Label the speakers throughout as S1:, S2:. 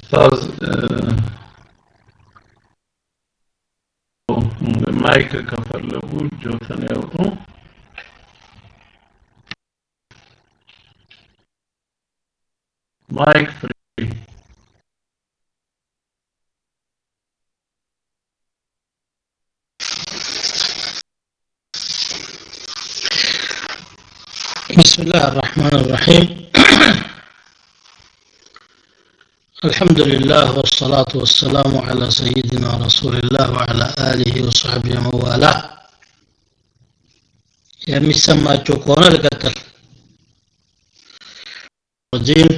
S1: ኡስታዝ ማይክ ከፈለጉ እጆትን ያውጡ። ማይክ ፍሪ
S2: بسم الله الرحمن الرحيم الحمد لله والصلاة والسلام على سيدنا رسول الله وعلى آله وصحبه ومن والاه የሚሰማቸው ከሆነ ልቀጥል رجيم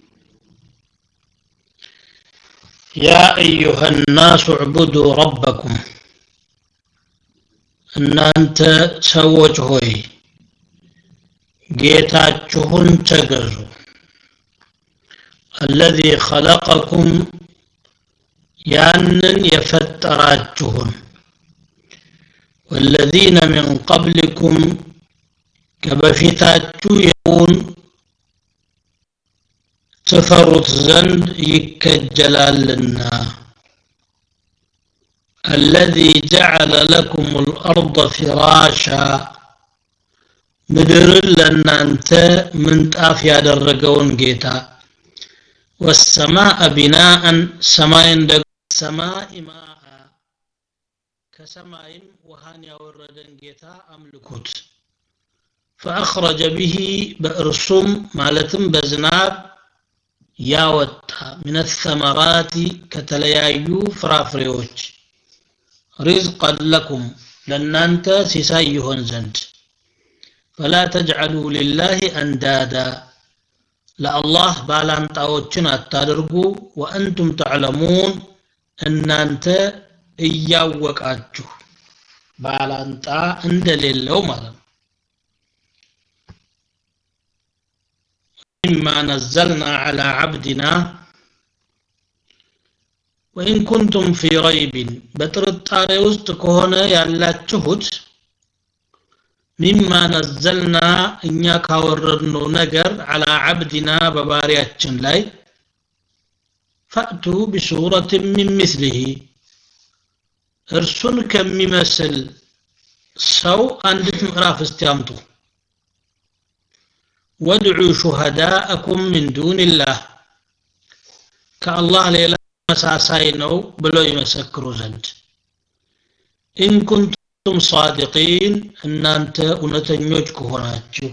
S2: يا أيها الناس اعبدوا ربكم እናንተ ሰዎች ሆይ ጌታችሁን ተገዙ አለዚ ኸለቀኩም ያንን የፈጠራችሁን ወለዚነ ሚን ቀብሊኩም ከበፊታችሁ የውን ትፈሩት ዘንድ ይከጀላልና الذي جعل لكم الأرض فراشا ምድርን ለእናንተ ምንጣፍ ያደረገውን ጌታ ወሰማአ ቢናአን ሰማይን ደግሞ ሰማይ ማአ ከሰማይም ውሃን ያወረደን ጌታ አምልኩት ፈአኽረጀ ብሂ በእርሱም ማለትም በዝናብ ያወጣ ምን ተመራቲ ከተለያዩ ፍራፍሬዎች ሪዝቀን ለኩም ለእናንተ ሲሳይ ይሆን ዘንድ فلا تجعلوا لله أندادا لا الله ባላንጣዎችን አታድርጉ ወአንቱም ተዕለሙን እናንተ እያወቃችሁ ባላንጣ እንደሌለው ማለት ነው مما نزلنا على عبدنا وإن كنتم في ريب በጥርጣሬ ውስጥ ከሆነ ያላችሁት ሚማ ነዘልና እኛ ካወረድነው ነገር አላ ዓብድና በባሪያችን ላይ ፈእቱ ቢሱረት ሚን ምስሊህ እርሱን ከሚመስል ሰው አንዲት ምዕራፍ እስቲ አምጡ ወድዑ ሹሃዳአኩም ምን ዱንላህ ከአላህ ሌላ መሳሳይ ነው ብለው ይመሰክሩ ዘንድ ኢን ኩንቱም ሳዲቂን እናንተ እውነተኞች ከሆናችሁ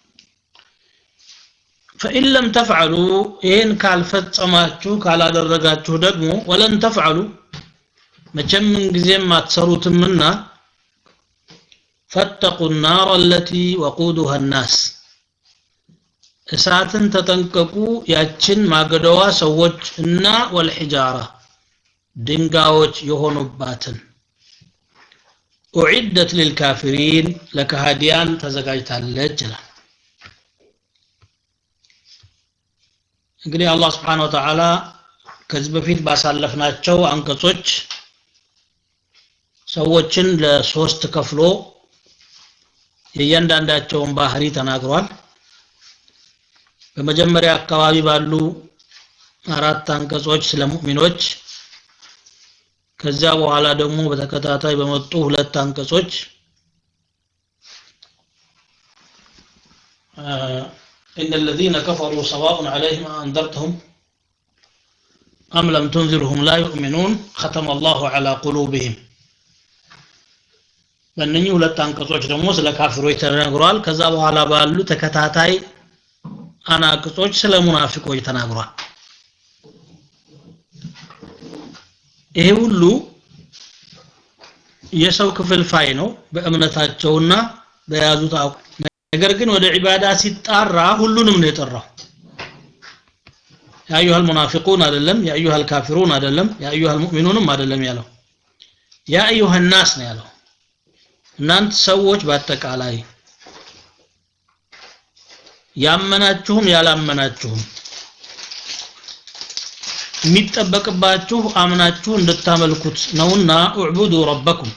S2: ፈኢን ለም ተፍዓሉ ይህን ካልፈጸማችሁ ካላደረጋችሁ ደግሞ ወለን ተፍዓሉ መቼም ምንጊዜም አትሰሩትምና ፈተቁ ናር አለቲ ወቁዱሃ ናስ እሳትን ተጠንቀቁ ያችን ማገደዋ ሰዎች እና ወልሒጃራ ድንጋዮች የሆኑባትን ኡዒደት ሊልካፊሪን ለካሃዲያን ተዘጋጅታለች ይላል እንግዲህ አላህ ስብሓን ወተዓላ ከዚህ በፊት ባሳለፍናቸው አንቀጾች ሰዎችን ለሶስት ከፍሎ የእያንዳንዳቸውን ባህሪ ተናግሯል በመጀመሪያ አካባቢ ባሉ አራት አንቀጾች ስለ ሙእሚኖች ከዚያ በኋላ ደግሞ በተከታታይ በመጡ ሁለት አንቀጾች إن الذين كفروا سواء عليهم أنذرتهم أم لم تنذرهم لا يؤمنون ختم الله على قلوبهم በእነኚህ ሁለት አንቀጾች ደግሞ ስለ ካፊሮች ተነግሯል ከዛ በኋላ ባሉ ተከታታይ አናቅጾች ስለ ሙናፊቆች ተናግሯል ይሄ ሁሉ የሰው ክፍልፋይ ነው በእምነታቸውና በያዙት ነገር ግን ወደ ዒባዳ ሲጣራ ሁሉንም ነው የጠራው የአዩሃ ልሙናፊቁን አይደለም የአዩሃ ልካፊሩን አይደለም የአዩሃ ልሙእሚኑንም አይደለም ያለው የአዩሃ ናስ ነው ያለው እናንተ ሰዎች በአጠቃላይ ያመናችሁም ያላመናችሁም የሚጠበቅባችሁ አምናችሁ እንድታመልኩት ነውና እዕቡዱ ረበኩም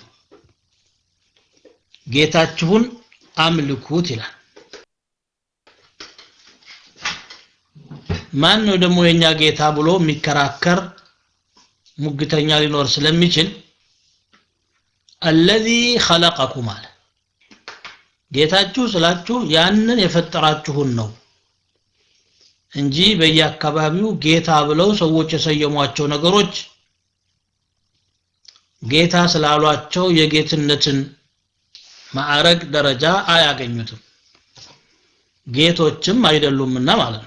S2: ጌታችሁን አምልኩት ይላል ማን ነው ደግሞ የኛ ጌታ ብሎ የሚከራከር ሙግተኛ ሊኖር ስለሚችል አለዚ ኸለቀኩም አለ ጌታችሁ ስላችሁ ያንን የፈጠራችሁን ነው እንጂ በየአካባቢው ጌታ ብለው ሰዎች የሰየሟቸው ነገሮች ጌታ ስላሏቸው የጌትነትን ማዕረግ ደረጃ አያገኙትም ጌቶችም አይደሉምና ማለት ነው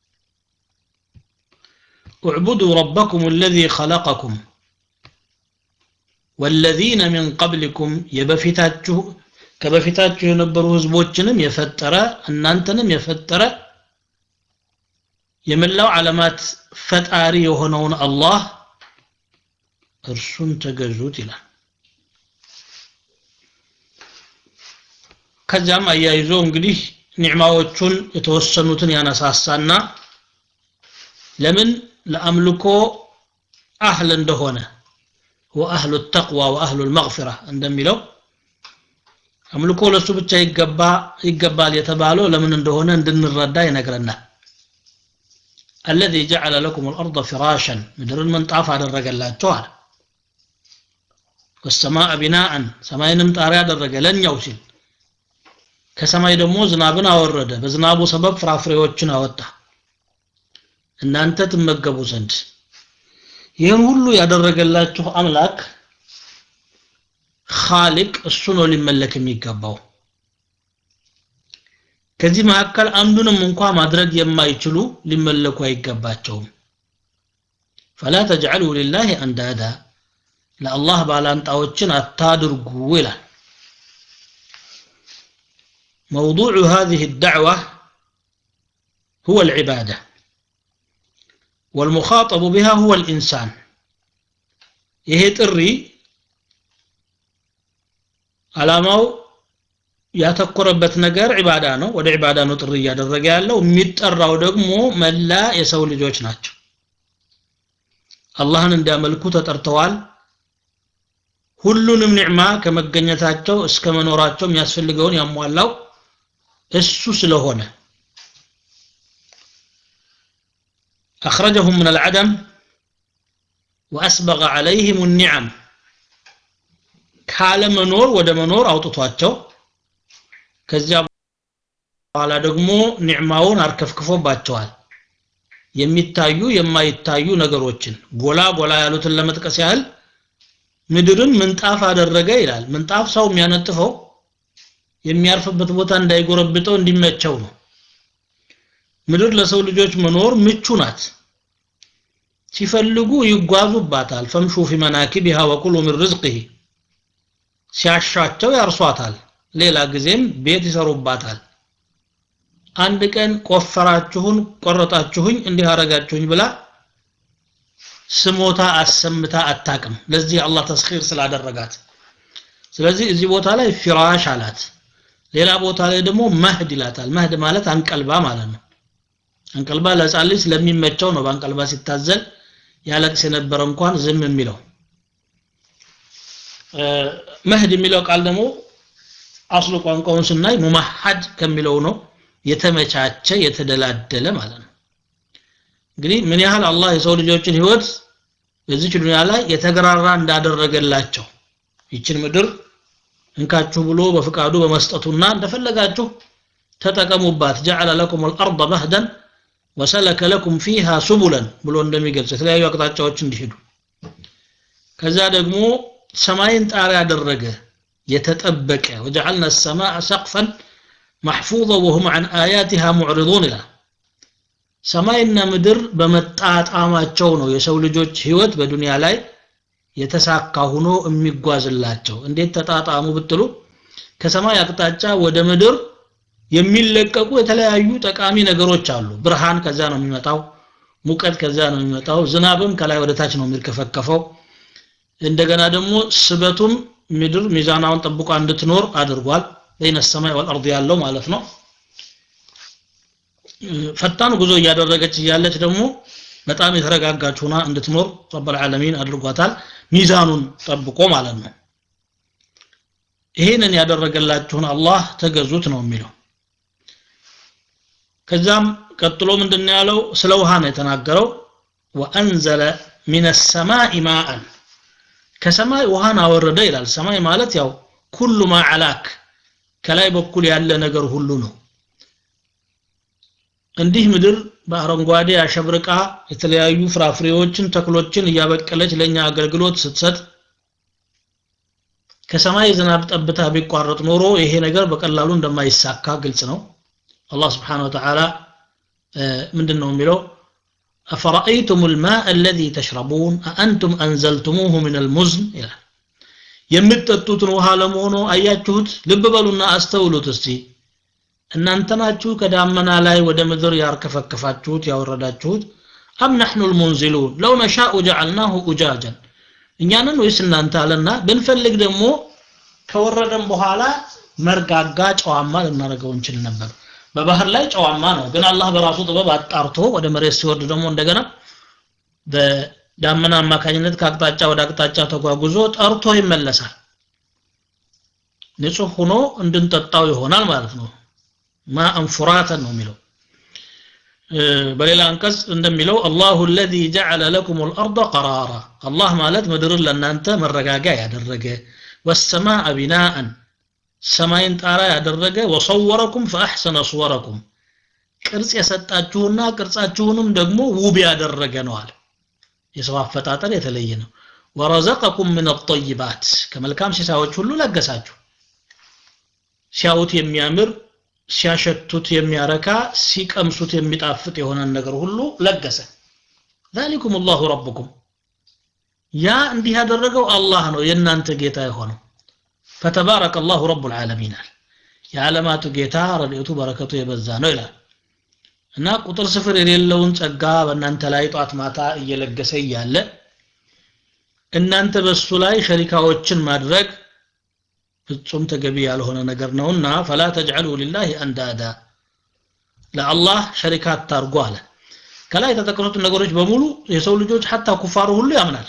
S2: اعبدوا ربكم الذي خلقكم والذين من قبلكم يبفتاتችሁ ከበፊታችሁ የነበሩ ህዝቦችንም የፈጠረ እናንተንም የፈጠረ የመላው ዓለማት ፈጣሪ የሆነውን አላህ እርሱን ተገዙት ይላል ከዚያም አያይዞ እንግዲህ ኒዕማዎቹን የተወሰኑትን ያነሳሳና ለምን ለአምልኮ አህል እንደሆነ ወአህሉ ተቅዋ ወአህሉ ልመግፊራ እንደሚለው አምልኮ ለሱ ብቻ ይገባ ይገባል የተባለው ለምን እንደሆነ እንድንረዳ ይነግረናል አለዚ ጀዐለ ለኩም አልአርض ፍራሸን ምድርን ምንጣፍ አደረገላቸው አለ ወሰማአ ቢናአን ሰማይንም ጣሪያ አደረገ ለኛው ሲል ከሰማይ ደግሞ ዝናብን አወረደ በዝናቡ ሰበብ ፍራፍሬዎችን አወጣ እናንተ ትመገቡ ዘንድ ይህን ሁሉ ያደረገላችሁ አምላክ ኻሊቅ እሱ ነው ሊመለክ የሚገባው ከዚህ መካከል አንዱንም እንኳ ማድረግ የማይችሉ ሊመለኩ አይገባቸውም ፈላ ተጅዐሉ ሊላህ አንዳዳ ለአላህ ባላንጣዎችን አታድርጉ ይላል موضوع هذه الدعوة هو العبادة والمخاطب بها هو الإنسان ይሄ ጥሪ ዓላማው ያተኮረበት ነገር ዒባዳ ነው ወደ ዒባዳ ነው ጥሪ እያደረገ ያለው የሚጠራው ደግሞ መላ የሰው ልጆች ናቸው አላህን እንዲያመልኩ ተጠርተዋል ሁሉንም ኒዕማ ከመገኘታቸው እስከ መኖራቸው የሚያስፈልገውን ያሟላው እሱ ስለሆነ أخرجهم من العدم وأسبغ عليهم النعم ካለ መኖር ወደ መኖር አውጥቷቸው ከዚያ በኋላ ደግሞ ኒዕማውን አርከፍክፎባቸዋል የሚታዩ የማይታዩ ነገሮችን ጎላ ጎላ ያሉትን ለመጥቀስ ያህል ምድርን ምንጣፍ አደረገ ይላል ምንጣፍ ሰው የሚያነጥፈው የሚያርፍበት ቦታ እንዳይጎረብጠው እንዲመቸው ነው ምድር ለሰው ልጆች መኖር ምቹ ናት ሲፈልጉ ይጓዙባታል ፈምሹ ፊ መናኪቢሃ ወኩሉ ምን ርዝቅህ ሲያሻቸው ያርሷታል ሌላ ጊዜም ቤት ይሰሩባታል አንድ ቀን ቆፈራችሁን ቆረጣችሁኝ እንዲህ አረጋችሁኝ ብላ ስሞታ አሰምታ አታቅም ለዚህ አላህ ተስኺር ስላደረጋት ስለዚህ እዚህ ቦታ ላይ ፊራሽ አላት ሌላ ቦታ ላይ ደግሞ መህድ ይላታል መህድ ማለት አንቀልባ ማለት ነው አንቀልባ ለህፃን ልጅ ስለሚመቸው ነው በአንቀልባ ሲታዘል ያለቅስ የነበረ እንኳን ዝም የሚለው መህድ የሚለው ቃል ደግሞ አስሉ ቋንቋውን ስናይ ሙማሐድ ከሚለው ነው የተመቻቸ የተደላደለ ማለት ነው እንግዲህ ምን ያህል አላህ የሰው ልጆችን ህይወት በዚች ዱንያ ላይ የተገራራ እንዳደረገላቸው ይችን ምድር እንካችሁ ብሎ በፍቃዱ በመስጠቱና እንደፈለጋችሁ ተጠቀሙባት ጀዐለ ለኩም አልአርض መህደን ወሰለከ ለኩም ፊሃ ሱቡለን ብሎ እንደሚገልጽ የተለያዩ አቅጣጫዎች እንዲሄዱ ከዛ ደግሞ ሰማይን ጣሪያ ያደረገ የተጠበቀ ወጀዐልና ሰማዕ ሰቅፈን ማሕፉظ ወሁም ዐን አያቲሃ ሙዕሪضን ይላል ሰማይና ምድር በመጣጣማቸው ነው የሰው ልጆች ህይወት በዱንያ ላይ የተሳካ ሆኖ የሚጓዝላቸው እንዴት ተጣጣሙ ብትሉ ከሰማይ አቅጣጫ ወደ ምድር የሚለቀቁ የተለያዩ ጠቃሚ ነገሮች አሉ ብርሃን ከዛ ነው የሚመጣው ሙቀት ከዛ ነው የሚመጣው ዝናብም ከላይ ወደ ታች ነው የሚርከፈከፈው እንደገና ደግሞ ስበቱም ምድር ሚዛናውን ጠብቋ እንድትኖር አድርጓል በይነ ሰማይ ወልአርድ ያለው ማለት ነው ፈጣን ጉዞ እያደረገች እያለች ደግሞ በጣም የተረጋጋች ሆና እንድትኖር ረብል ዓለሚን አድርጓታል ሚዛኑን ጠብቆ ማለት ነው ይህንን ያደረገላችሁን አላህ ተገዙት ነው የሚለው ከዛም ቀጥሎ ምንድን ያለው ስለ ውሃ ነው የተናገረው ወአንዘለ ሚነ ሰማኢ ማአን ከሰማይ ውሃን አወረደ ይላል ሰማይ ማለት ያው ኩሉ ማ አላክ ከላይ በኩል ያለ ነገር ሁሉ ነው እንዲህ ምድር በአረንጓዴ አሸብርቃ የተለያዩ ፍራፍሬዎችን ተክሎችን እያበቀለች ለኛ አገልግሎት ስትሰጥ ከሰማይ ዝናብ ጠብታ ቢቋረጥ ኖሮ ይሄ ነገር በቀላሉ እንደማይሳካ ግልጽ ነው አላህ ስብሓን ወተዓላ ምንድን ነው የሚለው أفرأيتم الماء الذي تشربون أأنتم أنزلتموه من المزن ይላል የምትጠጡትን ውሃ ለመሆኑ አያችሁት ልብ በሉና አስተውሉት እስቲ እናንተ ናችሁ ከዳመና ላይ ወደ ምድር ያርከፈከፋችሁት ያወረዳችሁት አም ነሕኑ ልሙንዚሉን ለው ነሻኡ ጀዓልናሁ ኡጃጀን እኛንን ወይስ እናንተ አለና ብንፈልግ ደግሞ ከወረደን በኋላ መርጋጋ ጨዋማ ልናደርገው እንችል ነበር በባህር ላይ ጨዋማ ነው ግን አላህ በራሱ ጥበብ አጣርቶ ወደ መሬት ሲወርድ ደግሞ እንደገና በዳመና አማካኝነት ከአቅጣጫ ወደ አቅጣጫ ተጓጉዞ ጠርቶ ይመለሳል ንጹህ ሆኖ እንድንጠጣው ይሆናል ማለት ነው ማአን ፉራተን ነው የሚለው በሌላ አንቀጽ እንደሚለው አላሁ አለዚ ጀዐለ ለኩም ልአርض ቀራራ አላህ ማለት ምድርን ለእናንተ መረጋጊያ ያደረገ ወሰማአ ቢናአን ሰማይን ጣራ ያደረገ ወሰወረኩም ፈአሕሰነ ሱወረኩም ቅርጽ የሰጣችሁና ቅርጻችሁንም ደግሞ ውብ ያደረገ ነዋል የሰው አፈጣጠር የተለየ ነው ወረዘቀኩም ምን አጠይባት ከመልካም ሲሳዎች ሁሉ ለገሳችሁ ሲያዩት የሚያምር ሲያሸቱት የሚያረካ ሲቀምሱት የሚጣፍጥ የሆነን ነገር ሁሉ ለገሰ ذلكم الله ربكم ያ እንዲህ ያደረገው አላህ ነው የእናንተ ጌታ የሆነው ፈተባረከ አላሁ ረቡ ልዓለሚን አለ የዓለማቱ ጌታ ረድኤቱ በረከቱ የበዛ ነው ይላል እና ቁጥር ስፍር የሌለውን ጸጋ በእናንተ ላይ ጧት ማታ እየለገሰ እያለ እናንተ በሱ ላይ ሸሪካዎችን ማድረግ ፍጹም ተገቢ ያልሆነ ነገር ነውና ፈላ ተጅዐሉ ሊላህ አንዳዳ ለአላህ ሸሪካ አታርጉ አለ ከላይ የተጠቀሱትን ነገሮች በሙሉ የሰው ልጆች ሐታ ኩፋሩ ሁሉ ያምናል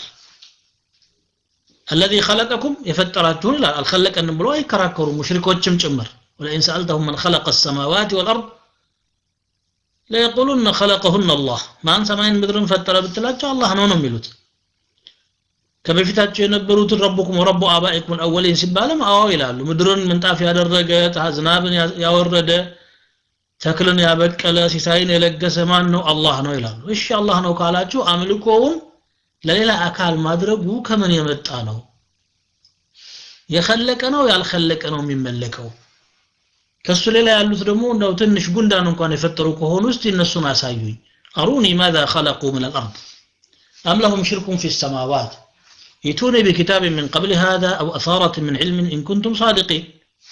S2: الذي خلقكم يفتراችሁን ይላል አልخلቀንም ብሎ አይከራከሩም ሙሽሪኮችም ጭምር ولئن سألتهم من خلق السماوات والأرض ليقولن خلقهن الله ማን ሰማይን ምድርን ፈጠረ ብትላቸው አላህ ነው ነው የሚሉት ከበፊታቸው የነበሩትን ረቡኩም ወረቡ አባኢኩም አልአወሊን ሲባልም አዎ ይላሉ ምድርን ምንጣፍ ያደረገ ዝናብን ያወረደ ተክልን ያበቀለ ሲሳይን የለገሰ ማን ነው አላህ ነው ይላሉ እሺ አላህ ነው ካላችሁ አምልኮውን ለሌላ አካል ማድረጉ ከምን የመጣ ነው የኸለቀ ነው ያልኸለቀ ነው የሚመለከው ከሱ ሌላ ያሉት ደግሞ እንደው ትንሽ ጉንዳን እንኳን የፈጠሩ ከሆኑ እስቲ እነሱን አሳዩኝ አሩኒ ማዛ ኸለቁ ምን አልአርድ አም ለሁም ሽርኩን ፊ ሰማዋት ائتوني بكتاب من قبل هذا أو أثارة من علم إن كنتم صادقين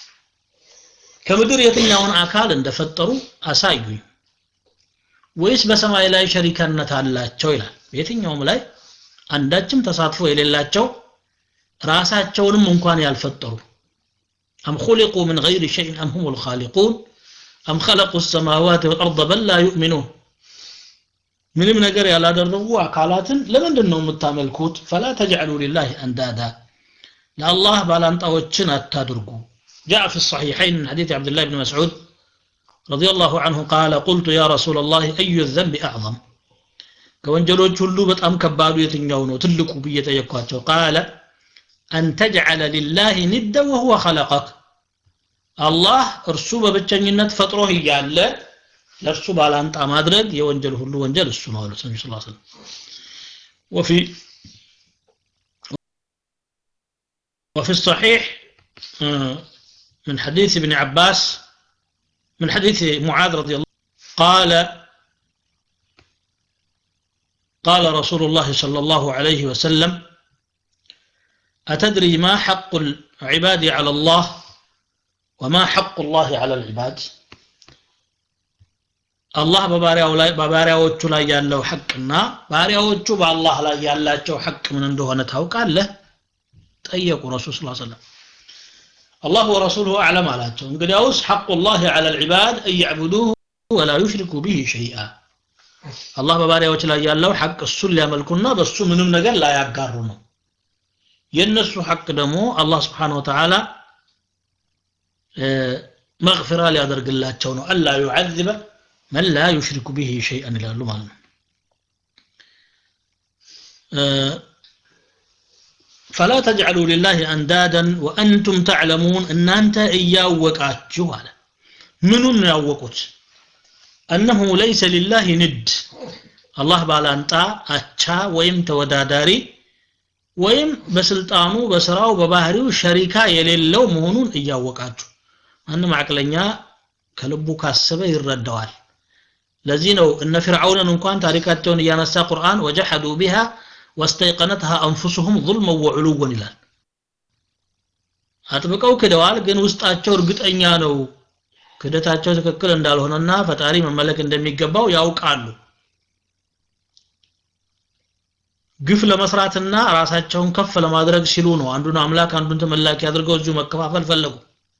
S2: ከምድር የትኛውን አካል እንደፈጠሩ አሳዩኝ ወይስ በሰማይ ላይ ሸሪካነት አላቸው ይላል የትኛውም ላይ አንዳችም ተሳትፎ የሌላቸው ራሳቸውንም እንኳን ያልፈጠሩ أم خلقوا من غير شيء أم هم الخالقون أم خلقوا السماوات والأرض بل لا يؤمنون ምንም ነገር ያላደረጉ አካላትን ለምንድን ነው የምታመልኩት ፈላ ተጅዐሉ ሊላህ አንዳዳ ለአላህ ባላንጣዎችን አታድርጉ جاء في الصحيحين من حديث عبد الله بن مسعود رضي الله عنه قال قلت يا رسول الله أي الذنب أعظم ከወንጀሎች ሁሉ በጣም ከባዱ የትኛው ነው ትልቁ ብዬ ጠየቅኳቸው ቃለ አን ተጅዐለ ሊላህ ኒደ ወሁወ ኸለቀክ አላህ እርሱ በብቸኝነት ፈጥሮህ እያለ ለእርሱ ባላንጣ ማድረግ የወንጀል ሁሉ ወንጀል እሱ ነው አሉት ነቢ ስ ስለም ወፊ وفي الصحيح من حديث ابن عباس من حديث معاذ رضي الله قال قال رسول الله صلى الله عليه وسلم أتدري ما حق العباد على الله وما حق الله على العباد አላህ በባሪያው ላይ በባሪያዎቹ ላይ ያለው ሐቅና ባሪያዎቹ በአላህ ላይ ያላቸው ሐቅ ምን እንደሆነ ታውቃለህ ጠየቁ ረሱል ስ ሰለም አላህ ወረሱሉሁ አዕለም አላቸው እንግዲያውስ ሐቁ ላህ ዐላ ልዕባድ እያዕቡዱሁ ወላ ዩሽሪኩ ብህ ሸይአ አላህ በባሪያዎች ላይ ያለው ሐቅ እሱን ሊያመልኩና በእሱ ምንም ነገር ላያጋሩ ነው የእነሱ ሐቅ ደግሞ አላህ ስብሓን ወተዓላ መግፊራ ሊያደርግላቸው ነው አላ ዩዓዝበ መን ላ ዩሽሪኩ ብሂ ሸይአን ይላሉ ማለት ነው ፈላ ተጅዐሉ ሊላህ አንዳደን ወአንቱም ተዕለሙን እናንተ እያወቃችሁ አለ ምኑን ነው ያወቁት እነሁ ለይሰ ሊላህ ንድ አላህ ባላንጣ አቻ ወይም ተወዳዳሪ ወይም በስልጣኑ በስራው በባህሪው ሸሪካ የሌለው መሆኑን እያወቃችሁ ማንም አቅለኛ ከልቡ ካሰበ ይረዳዋል ለዚህ ነው እነ ፊርዓውንን እንኳን ታሪካቸውን እያነሳ ቁርአን ወጀሐዱ ቢሃ ወስተይቀነትሃ አንፉሱሁም ظልመን ወዕሉወን ይላል አጥብቀው ክደዋል ግን ውስጣቸው እርግጠኛ ነው ክደታቸው ትክክል እንዳልሆነና ፈጣሪ መመለክ እንደሚገባው ያውቃሉ ግፍ ለመስራትና ራሳቸውን ከፍ ለማድረግ ሲሉ ነው አንዱን አምላክ አንዱን ተመላኪ አድርገው እዚሁ መከፋፈል ፈለጉ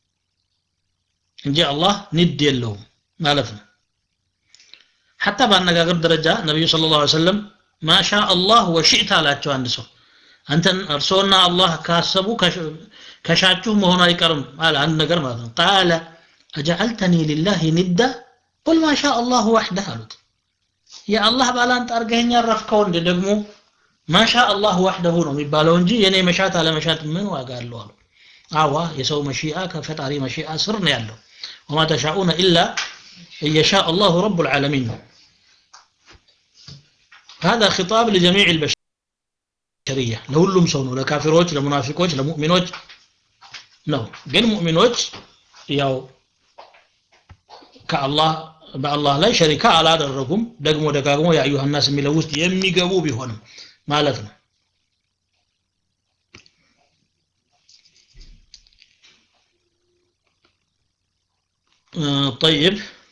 S2: እንጂ አላህ ንድ የለውም ማለት ነው ሐታ በአነጋገር ደረጃ ነቢዩ ስለ ላ ሰለም ማሻ አላህ ወሽዕት አላቸው አንድ ሰው አንተን እርስዎና አላህ ካሰቡ ከሻችሁ መሆኑ አይቀርም አለ አንድ ነገር ማለት ነው ቃለ አጀዐልተኒ ሊላህ ንዳ ቁል ማሻ አላህ ዋሕደህ አሉት የአላህ ባላንጣ አርገኸኝ ያረፍከው እንደ ደግሞ ማሻ አላህ ዋሕደሁ ነው የሚባለው እንጂ የኔ መሻት አለመሻት ምን ዋጋ አለው አሉ አዋ የሰው መሺአ ከፈጣሪ መሺአ ስር ነው ያለው ወማ ተሻኡነ ኢላ እየሻ አላሁ ረቡ ልዓለሚን ነው هذا خطاب لجميع البشرية لሁሉም ሰው ነው ለካፊሮች ለሙናፊቆች ለሙእሚኖች ነው ግን ሙእሚኖች ያው ከአላህ በአላህ ላይ ሸሪካ አላደረጉም ደግሞ ደጋግሞ የአዩሃ ናስ የሚለው ውስጥ የሚገቡ ቢሆንም ማለት ነው طيب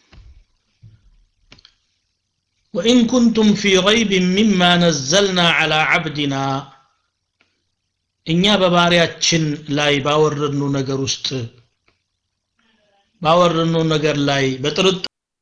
S2: وإن كنتم في ريب مما نزلنا على عبدنا እኛ በባሪያችን ላይ ባወረድኑ ነገር ውስጥ ባወረድኑ ነገር ላይ በጥርጥ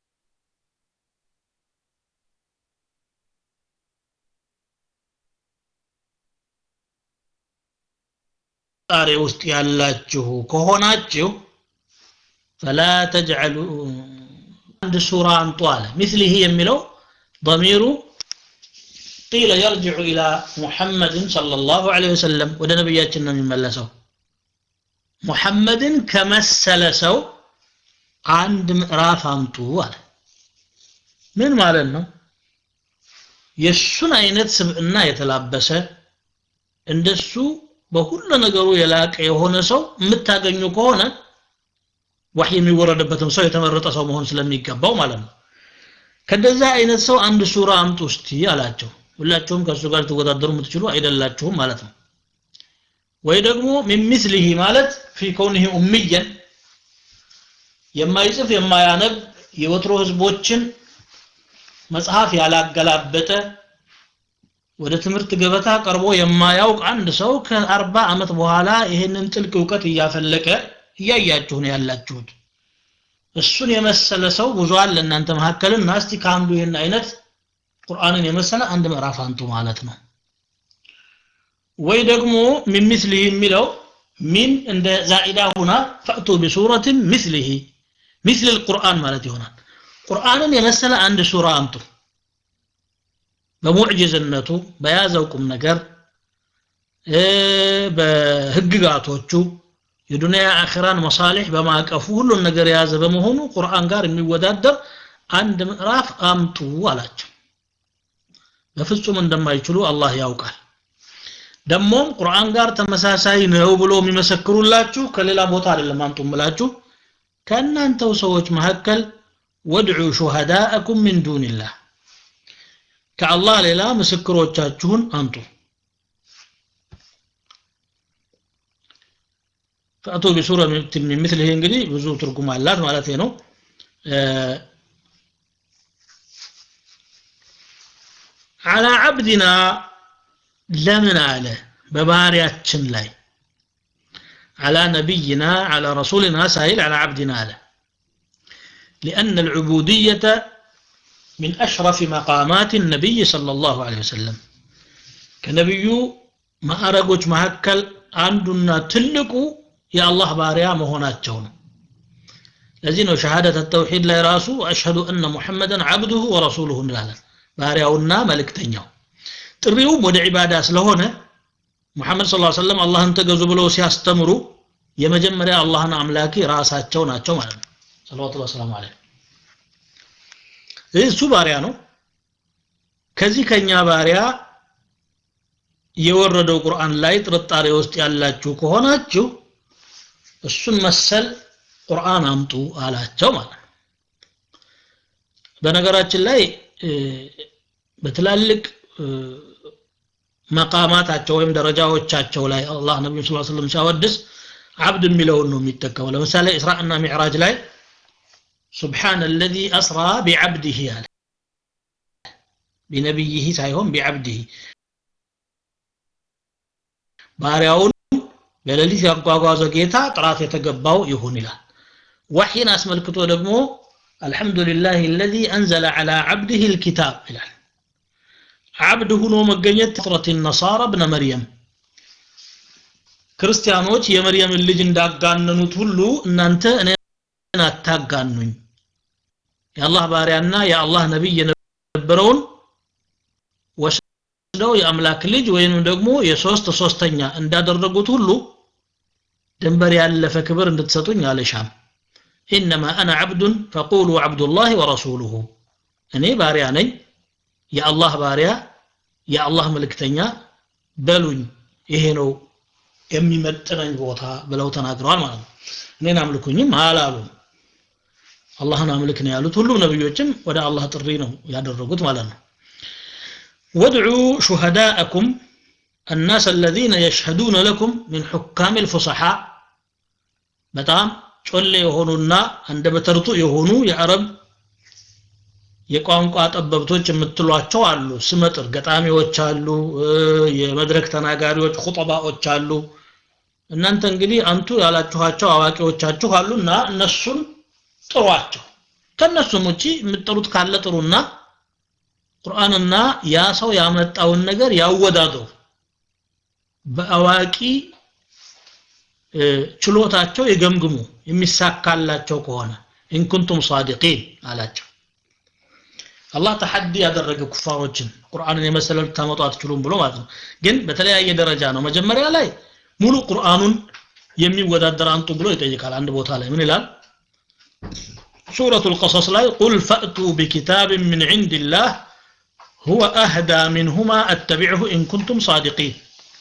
S2: ጣሬ ውስጥ ያላችሁ ከሆናችሁ ፈላ ተጅዐሉ አንድ ሱራ አንጡ አለ ሚስሊህ የሚለው ضمير قيل يرجع إلى محمد صلى الله عليه وسلم ወደ ነብያችን ነው የሚመለሰው ሙሐመድን ከመሰለ ሰው አንድ ምዕራፍ አምጡ አለ ምን ማለት ነው የሱን አይነት ስብዕና የተላበሰ እንደሱ በሁሉ ነገሩ የላቀ የሆነ ሰው የምታገኙ ከሆነ ወህይ የሚወረድበትም ሰው የተመረጠ ሰው መሆን ስለሚገባው ማለት ነው ከደዛ አይነት ሰው አንድ ሱራ አምጡ እስቲ አላቸው ሁላችሁም ከእሱ ጋር ትወዳደሩ የምትችሉ አይደላችሁም ማለት ነው ወይ ደግሞ ሚን ሚስሊሂ ማለት ፊ ከውኒሂ ኡምየን የማይጽፍ የማያነብ የወትሮ ህዝቦችን መጽሐፍ ያላገላበጠ ወደ ትምህርት ገበታ ቀርቦ የማያውቅ አንድ ሰው ከአርባ ዓመት በኋላ ይህንን ጥልቅ እውቀት እያፈለቀ እያያችሁ ነው ያላችሁት እሱን የመሰለ ሰው ብዙ አለ እናንተ መካከልና እስቲ ከአንዱ ይህን አይነት ቁርአንን የመሰለ አንድ ምዕራፍ አንጡ ማለት ነው ወይ ደግሞ ሚን ሚስሊህ የሚለው ሚን እንደ ዛኢዳ ሁና ፈእቱ ቢሱረትን ሚስሊህ ሚስል ልቁርአን ማለት ይሆናል ቁርአንን የመሰለ አንድ ሱራ አምጡ በሙዕጅዝነቱ በያዘው ቁም ነገር በህግጋቶቹ የዱንያ አኺራን መሳሊሕ በማቀፉ ሁሉን ነገር የያዘ በመሆኑ ቁርአን ጋር የሚወዳደር አንድ ምዕራፍ አምጡ አላቸው በፍጹም እንደማይችሉ አላህ ያውቃል ደሞም ቁርአን ጋር ተመሳሳይ ነው ብሎ የሚመሰክሩላችሁ ከሌላ ቦታ አይደለም አምጡ ምላችሁ ከእናንተው ሰዎች መካከል ወድዑ ሹሃዳአኩም ሚን ዱንላህ ከአላህ ሌላ ምስክሮቻችሁን አምጡ ፈአቱ ቢሱረ ሚን ምስሊህ እንግዲህ ብዙ ትርጉም አላት ማለት ነው አላ አብዲና ለምን አለ በባሪያችን ላይ على نبينا على رسولنا سائل على عبدنا له لأن العبودية من أشرف مقامات النبي صلى الله عليه وسلم كنبي ما أرقوش مهكل عندنا تلقوا يا الله باريا مهونات جون ለዚህ ነው ሸሃደተ ተውሂድ ላይ ራሱ አሽሀዱ እነ ሙሐመደን አብዱሁ ወረሱሉሁ እንላለን ባሪያውና መልእክተኛው ጥሪውም ወደ ዒባዳ ስለሆነ ሙሐመድ ስ ሰለም አላህን ተገዙ ብለው ሲያስተምሩ የመጀመሪያ አላህን አምላኪ ራሳቸው ናቸው ማለት ነው ሰለዋቱ ወሰላሙ አለ እሱ ባሪያ ነው ከዚህ ከኛ ባሪያ የወረደው ቁርአን ላይ ጥርጣሬ ውስጥ ያላችሁ ከሆናችሁ እሱን መሰል ቁርአን አምጡ አላቸው ማለት ነው በነገራችን ላይ በትላልቅ መቃማታቸው ወይም ደረጃዎቻቸው ላይ አላህ ነቢዩ ስ ስለም ሲያወድስ አብድ የሚለውን ነው የሚጠቀመው ለምሳሌ እስራእና ሚዕራጅ ላይ سبحان الذي أسرى بعبده አለ ቢነቢይህ ሳይሆን ቢዓብድህ ባሪያውን በሌሊት ያጓጓዘ ጌታ ጥራት የተገባው ይሁን ይላል ወሒን አስመልክቶ ደግሞ አልሐምዱሊላህ الذي أنزل على عبده الكتاب ይላል አብድ ሁኖ መገኘት ፍጥረት ነሳራ ብነ መርየም ክርስቲያኖች የመርየምን ልጅ እንዳጋነኑት ሁሉ እናንተ እኔን አታጋኑኝ የአላህ ባሪያና የአላህ ነቢይ የነበረውን ወስደው የአምላክ ልጅ ወይንም ደግሞ የሶስት ሶስተኛ እንዳደረጉት ሁሉ ድንበር ያለፈ ክብር እንድትሰጡኝ አልሻም ኢነማ አና ዓብዱን ፈቁሉ ዓብዱላህ ወረሱሉሁ እኔ ባሪያ ነኝ የአላህ ባሪያ የአላህ መልእክተኛ በሉኝ ይሄ ነው የሚመጥነኝ ቦታ ብለው ተናግረዋል ማለት ነው እኔን አምልኩኝም አላሉም አላህን አምልክ ነው ያሉት ሁሉም ነብዮችም ወደ አላህ ጥሪ ነው ያደረጉት ማለት ነው وادعوا شهداءكم الناس الذين يشهدون لكم من حكام الفصحاء በጣም ጮሌ የሆኑና አንደበተርቱ የሆኑ የአረብ የቋንቋ ጠበብቶች የምትሏቸው አሉ ስመጥር ገጣሚዎች አሉ የመድረክ ተናጋሪዎች ኹጠባዎች አሉ እናንተ እንግዲህ አንቱ ያላችኋቸው አዋቂዎቻችሁ አሉና እነሱን ጥሯቸው ከነሱም ውጪ የምትጠሩት ካለ ጥሩና ቁርአንና ያ ሰው ያመጣውን ነገር ያወዳድሩ በአዋቂ ችሎታቸው የገምግሙ የሚሳካላቸው ከሆነ ኢንኩንቱም ሳዲቂን አላቸው አላህ ተሐዲ ያደረገ ኩፋሮችን ቁርአንን የመሰለ ልታመጡ አትችሉም ብሎ ማለት ነው ግን በተለያየ ደረጃ ነው መጀመሪያ ላይ ሙሉ ቁርአኑን የሚወዳደር አንጡ ብሎ ይጠይቃል አንድ ቦታ ላይ ምን ይላል ሱረቱ ልቀሰስ ላይ ቁል ፈእቱ ቢኪታብን ምን ዕንድ ላህ ሁወ አህዳ ምንሁማ አተቢዕሁ ኢን ኩንቱም ሳዲቂን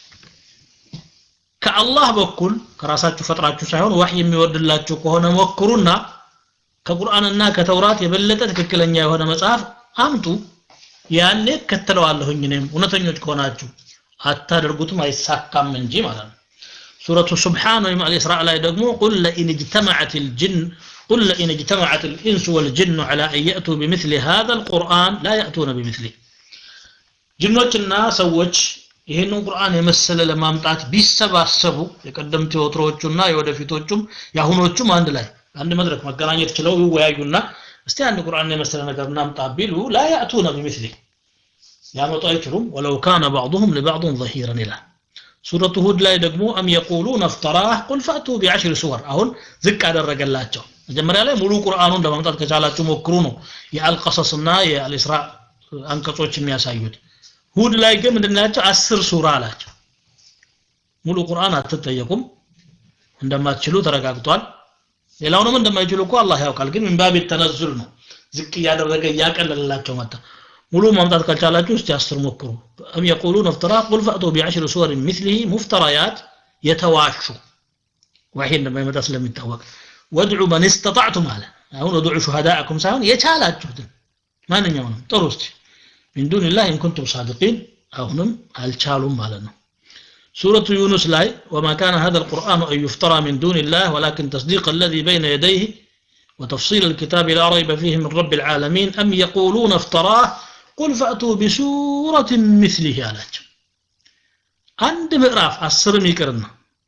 S2: ከአላህ በኩል ከራሳችሁ ፈጥራችሁ ሳይሆን ዋህ የሚወርድላችሁ ከሆነ ሞክሩና ከቁርአንና ከተውራት የበለጠ ትክክለኛ የሆነ መጽሐፍ አምጡ ያኔ ከተለዋለሁኝ እኔም እውነተኞች ከሆናችሁ አታደርጉትም አይሳካም እንጂ ማለት ነው ሱረቱ ሱብሓን ወይም አልእስራእ ላይ ደግሞ ቁል ለኢን እጅተመዐት ልጅን قل لئن اجتمعت الإنس والجن على أن يأتوا بمثل هذا القرآن لا يأتون بمثله ጅኖችና ሰዎች ይህንን ቁርአን የመሰለ ለማምጣት ቢሰባሰቡ የቀደምት የወትሮዎቹና የወደፊቶቹም የአሁኖቹም አንድ ላይ አንድ መድረክ መገናኘት ችለው ይወያዩና እስቲ አንድ ቁርአን የመሰለ ነገር እናምጣ ቢሉ ላ ያእቱነ ቢምስሊ ሊያመጡ አይችሉም ወለው ካነ ባዕضሁም ሊባዕضን ظሂረን ይላል ሱረቱ ሁድ ላይ ደግሞ አም የቁሉን አፍተራህ ቁል ፈእቱ ቢዐሽር ሱወር አሁን ዝቅ አደረገላቸው መጀመሪያ ላይ ሙሉ ቁርአኑን ለማምጣት ከቻላችሁ ሞክሩ ነው የአልቀሰስና የአልእስራ አንቀጾች የሚያሳዩት ሁድ ላይ ግን ምንድናቸው አስር ሱራ አላቸው ሙሉ ቁርአን አትጠየቁም እንደማትችሉ ተረጋግጧል ሌላውንም እንደማይችሉ እኮ አላህ ያውቃል ግን ምንባብ ተነዝል ነው ዝቅ እያደረገ እያቀለለላቸው መጣ ሙሉ ማምጣት ካልቻላችሁ እስቲ አስር ሞክሩ አም የቁሉን እፍትራ ቁል ፈእቱ ቢዐሽር ሱወር ሚስሊህ ሙፍተራያት የተዋሹ ዋሂ እንደማይመጣ ስለሚታወቅ ወድዑ መን እስተጣዕቱም አለ አሁን ወድዑ ሹሃዳአኩም ሳይሆን የቻላችሁትን ማንኛውንም ጥሩ እስቲ ሚን ዱንላህ ኢን ኩንቱም ሳዲቂን አሁንም አልቻሉም ማለት ነው سورة يونس لاي وما كان هذا القرآن أن يفترى من دون الله ولكن تصديق الذي بين يديه وتفصيل الكتاب لا ريب فيه من رب العالمين أم يقولون افتراه قل فأتوا بسورة مثله አላቸው አንድ ምዕራፍ አስርም ይቅርና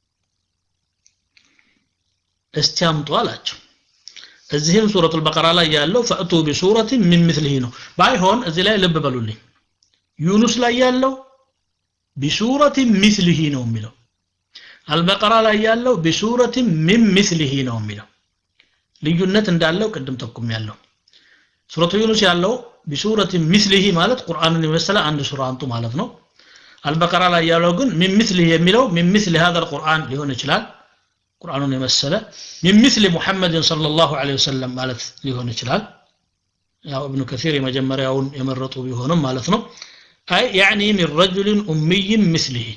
S2: እስቲ አምጡ አላቸው እዚህም ሱረቱል በቀራ ላይ ያለው ፈእቱ ቢሱረት ሚን ምስሊሂ ነው ባይሆን እዚህ ላይ ልብ በሉልኝ ዩኑስ ላይ ያለው ቢሱረት ሚስሊሂ ነው የሚለው አልበቀራ ላይ ያለው ቢሱረት ሚን ሚስሊሂ ነው የሚለው ልዩነት እንዳለው ቅድም ጠቁም ያለው ሱረቱ ዩኑስ ያለው ቢሱረት ሚስሊሂ ማለት ቁርአንን የመሰለ አንድ ሱራ አንጡ ማለት ነው አልበቀራ ላይ ያለው ግን ሚን ሚስሊህ የሚለው ሚን ሚስሊ هذا القرآن ሊሆን ይችላል ቁርአኑን የመሰለ ሚን ሚስሊ ሙሐመድን ሰለላሁ ዐለይሂ ወሰለም ማለት ሊሆን ይችላል ያው እብኑ ከሲር የመጀመሪያውን የመረጡ ቢሆንም ማለት ነው አይ ያዕኒ ሚን ረጁልን ኡሚይን ምስሊህ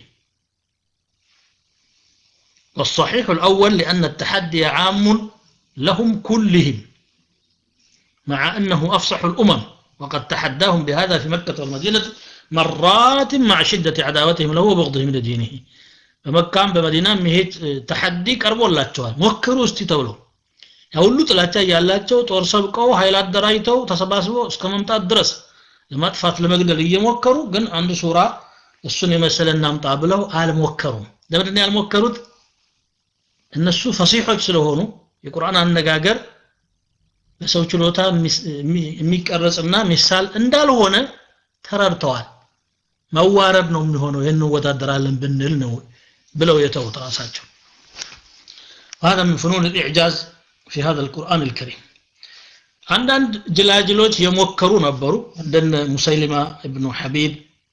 S2: والصحيح الأول لأن التحدي عام لهم كلهم مع أنه أفصح الأمم وقد تحداهم بهذا في مكة والمدينة مرات مع شدة عداوتهم له وبغضهم لدينه በመካም በመዲናም ይሄ ተሐዲ ቀርቦላቸዋል ሞክሩ እስቲ ተብሎ ያ ሁሉ ጥላቻ ያላቸው ጦር ሰብቀው ኃይል አደራጅተው ተሰባስበው እስከ መምጣት ድረስ ለማጥፋት ለመግደል እየሞከሩ ግን አንድ ሱራ እሱን የመሰለ እናምጣ ብለው አልሞከሩም ለምንድን ነው ያልሞከሩት እነሱ ፈሲሖች ስለሆኑ የቁርአን አነጋገር በሰው ችሎታ የሚቀረጽና ሚሳል እንዳልሆነ ተረድተዋል መዋረድ ነው የሚሆነው ይህን እንወዳደራለን ብንል ነው ብለው የተውት ራሳቸው وهذا من فنون الإعجاز في هذا القرآن الكريم አንዳንድ ጅላጅሎች የሞከሩ ነበሩ እንደነ ሙሰይሊማ እብኑ ሐቢብ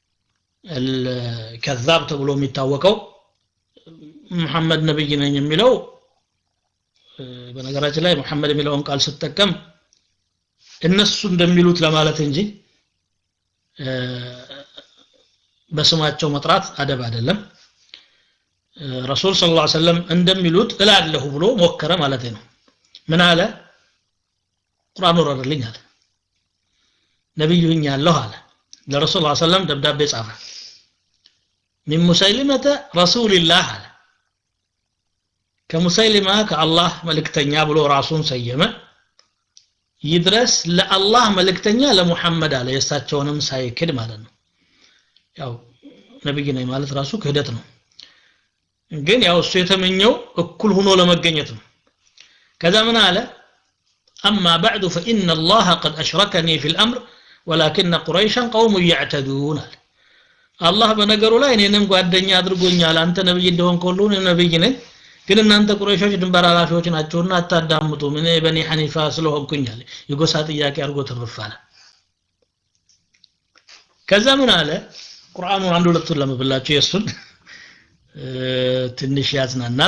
S2: ከዛብ ተብሎ የሚታወቀው መሐመድ ነብይ ነኝ የሚለው በነገራችን ላይ መሐመድ የሚለውን ቃል ስጠቀም እነሱ እንደሚሉት ለማለት እንጂ በስማቸው መጥራት አደብ አይደለም ረሱል ስለ ላ ሰለም እንደሚሉት እላለሁ ብሎ ሞከረ ማለት ነው ምን አለ ቁርአን ወረደልኝ አለ ነቢዩ ያለሁ አለ ለረሱል ላ ሰለም ደብዳቤ ጻፈ ሚን ሙሰይሊመተ ረሱልላህ አለ ከሙሰይሊማ ከአላህ መልእክተኛ ብሎ ራሱን ሰየመ ይድረስ ለአላህ መልእክተኛ ለሙሐመድ አለ የእሳቸውንም ሳይክድ ማለት ነው ያው ነብይ ነኝ ማለት ራሱ ክህደት ነው ግን ያው እሱ የተመኘው እኩል ሆኖ ለመገኘት ነው ከዛ ምን አለ أما بعد فإن الله قد أشركني في الأمر ولكن قريشا قوم يعتدون الله በነገሩ ላይ እኔንም ጓደኛ አድርጎኛል አንተ ነብይ እንደሆን ሁሉ ነብይ ነኝ ግን እናንተ ቁረይሾች ድንበር ኃላፊዎች ናቸውና አታዳምጡም እኔ በኒ ሐኒፋ ስለሆንኩኛል የጎሳ ጥያቄ አድርጎ ትርፋለ ከዛ ምን አለ ቁርአኑን አንድ ሁለቱን ለመብላችሁ የእሱን ትንሽ ያዝናናል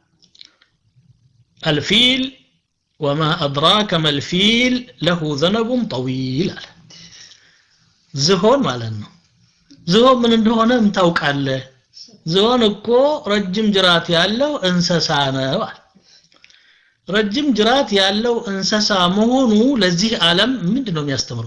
S2: አልፊል ወማ አድራከ መልፊል ለሁ ዘነቡን ጠዊል አለ ዝሆን ማለት ነው ዝሆን ምን እንደሆነ ታውቃለህ ዝሆን እኮ ረጅም ጅራት ያለው እንሰሳ ነው አለ ረጅም ጅራት ያለው እንሰሳ መሆኑ ለዚህ ዓለም ምንድን ነው የሚያስተምረው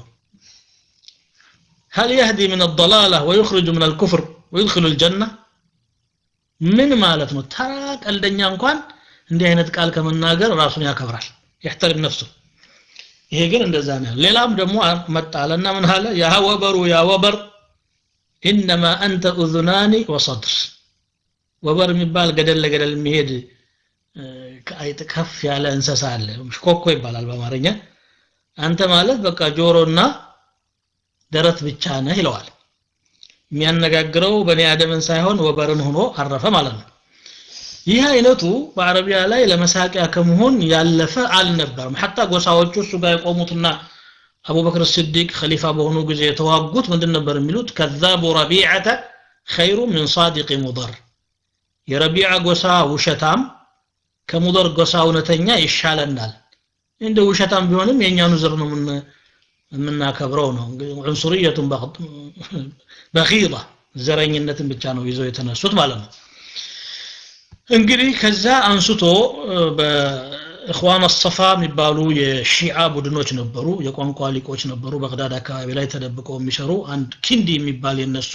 S2: هل يهدي من الضلالة ويخرج من الكفر ويدخل الجنة ምን ማለት ነው ተራ ቀልደኛ እንኳን እንዲህ አይነት ቃል ከመናገር ራሱን ያከብራል يحترم نفسه ይሄ ግን እንደዛ ነው ሌላም ደግሞ መጣለና ምን አለ ያ ወበሩ ያ ወበር ኢነማ አንተ ኡዙናኒ ወሰድር ወበር የሚባል ገደል ለገደል የሚሄድ ከአይጥ ከፍ ያለ እንሰሳ አለ ሽኮኮ ይባላል በአማርኛ አንተ ማለት በቃ ጆሮና ደረት ብቻ ነህ ይለዋል የሚያነጋግረው በኒ አደምን ሳይሆን ወበርን ሆኖ አረፈ ማለት ነው ይህ አይነቱ በአረቢያ ላይ ለመሳቂያ ከመሆን ያለፈ አልነበረም ሐታ ጎሳዎቹ እሱ ጋር የቆሙትና አቡበክር ስዲቅ ኸሊፋ በሆኑ ጊዜ የተዋጉት ምንድን ነበር የሚሉት ከዛቡ ረቢዓተ ኸይሩ ምን ሳዲቅ ሙደር የረቢዓ ጎሳ ውሸታም ከሙደር ጎሳ እውነተኛ ይሻለናል እንደ ውሸታም ቢሆንም የእኛኑ ዝር ነው የምናከብረው ነው ዑንሱርየቱን በኺዳ ዘረኝነትን ብቻ ነው ይዘው የተነሱት ማለት ነው እንግዲህ ከዛ አንስቶ በእኽዋን አሰፋ የሚባሉ የሺዓ ቡድኖች ነበሩ የቋንቋ ሊቆች ነበሩ በግዳድ አካባቢ ላይ ተደብቀው የሚሰሩ አንድ ኪንዲ የሚባል የነሱ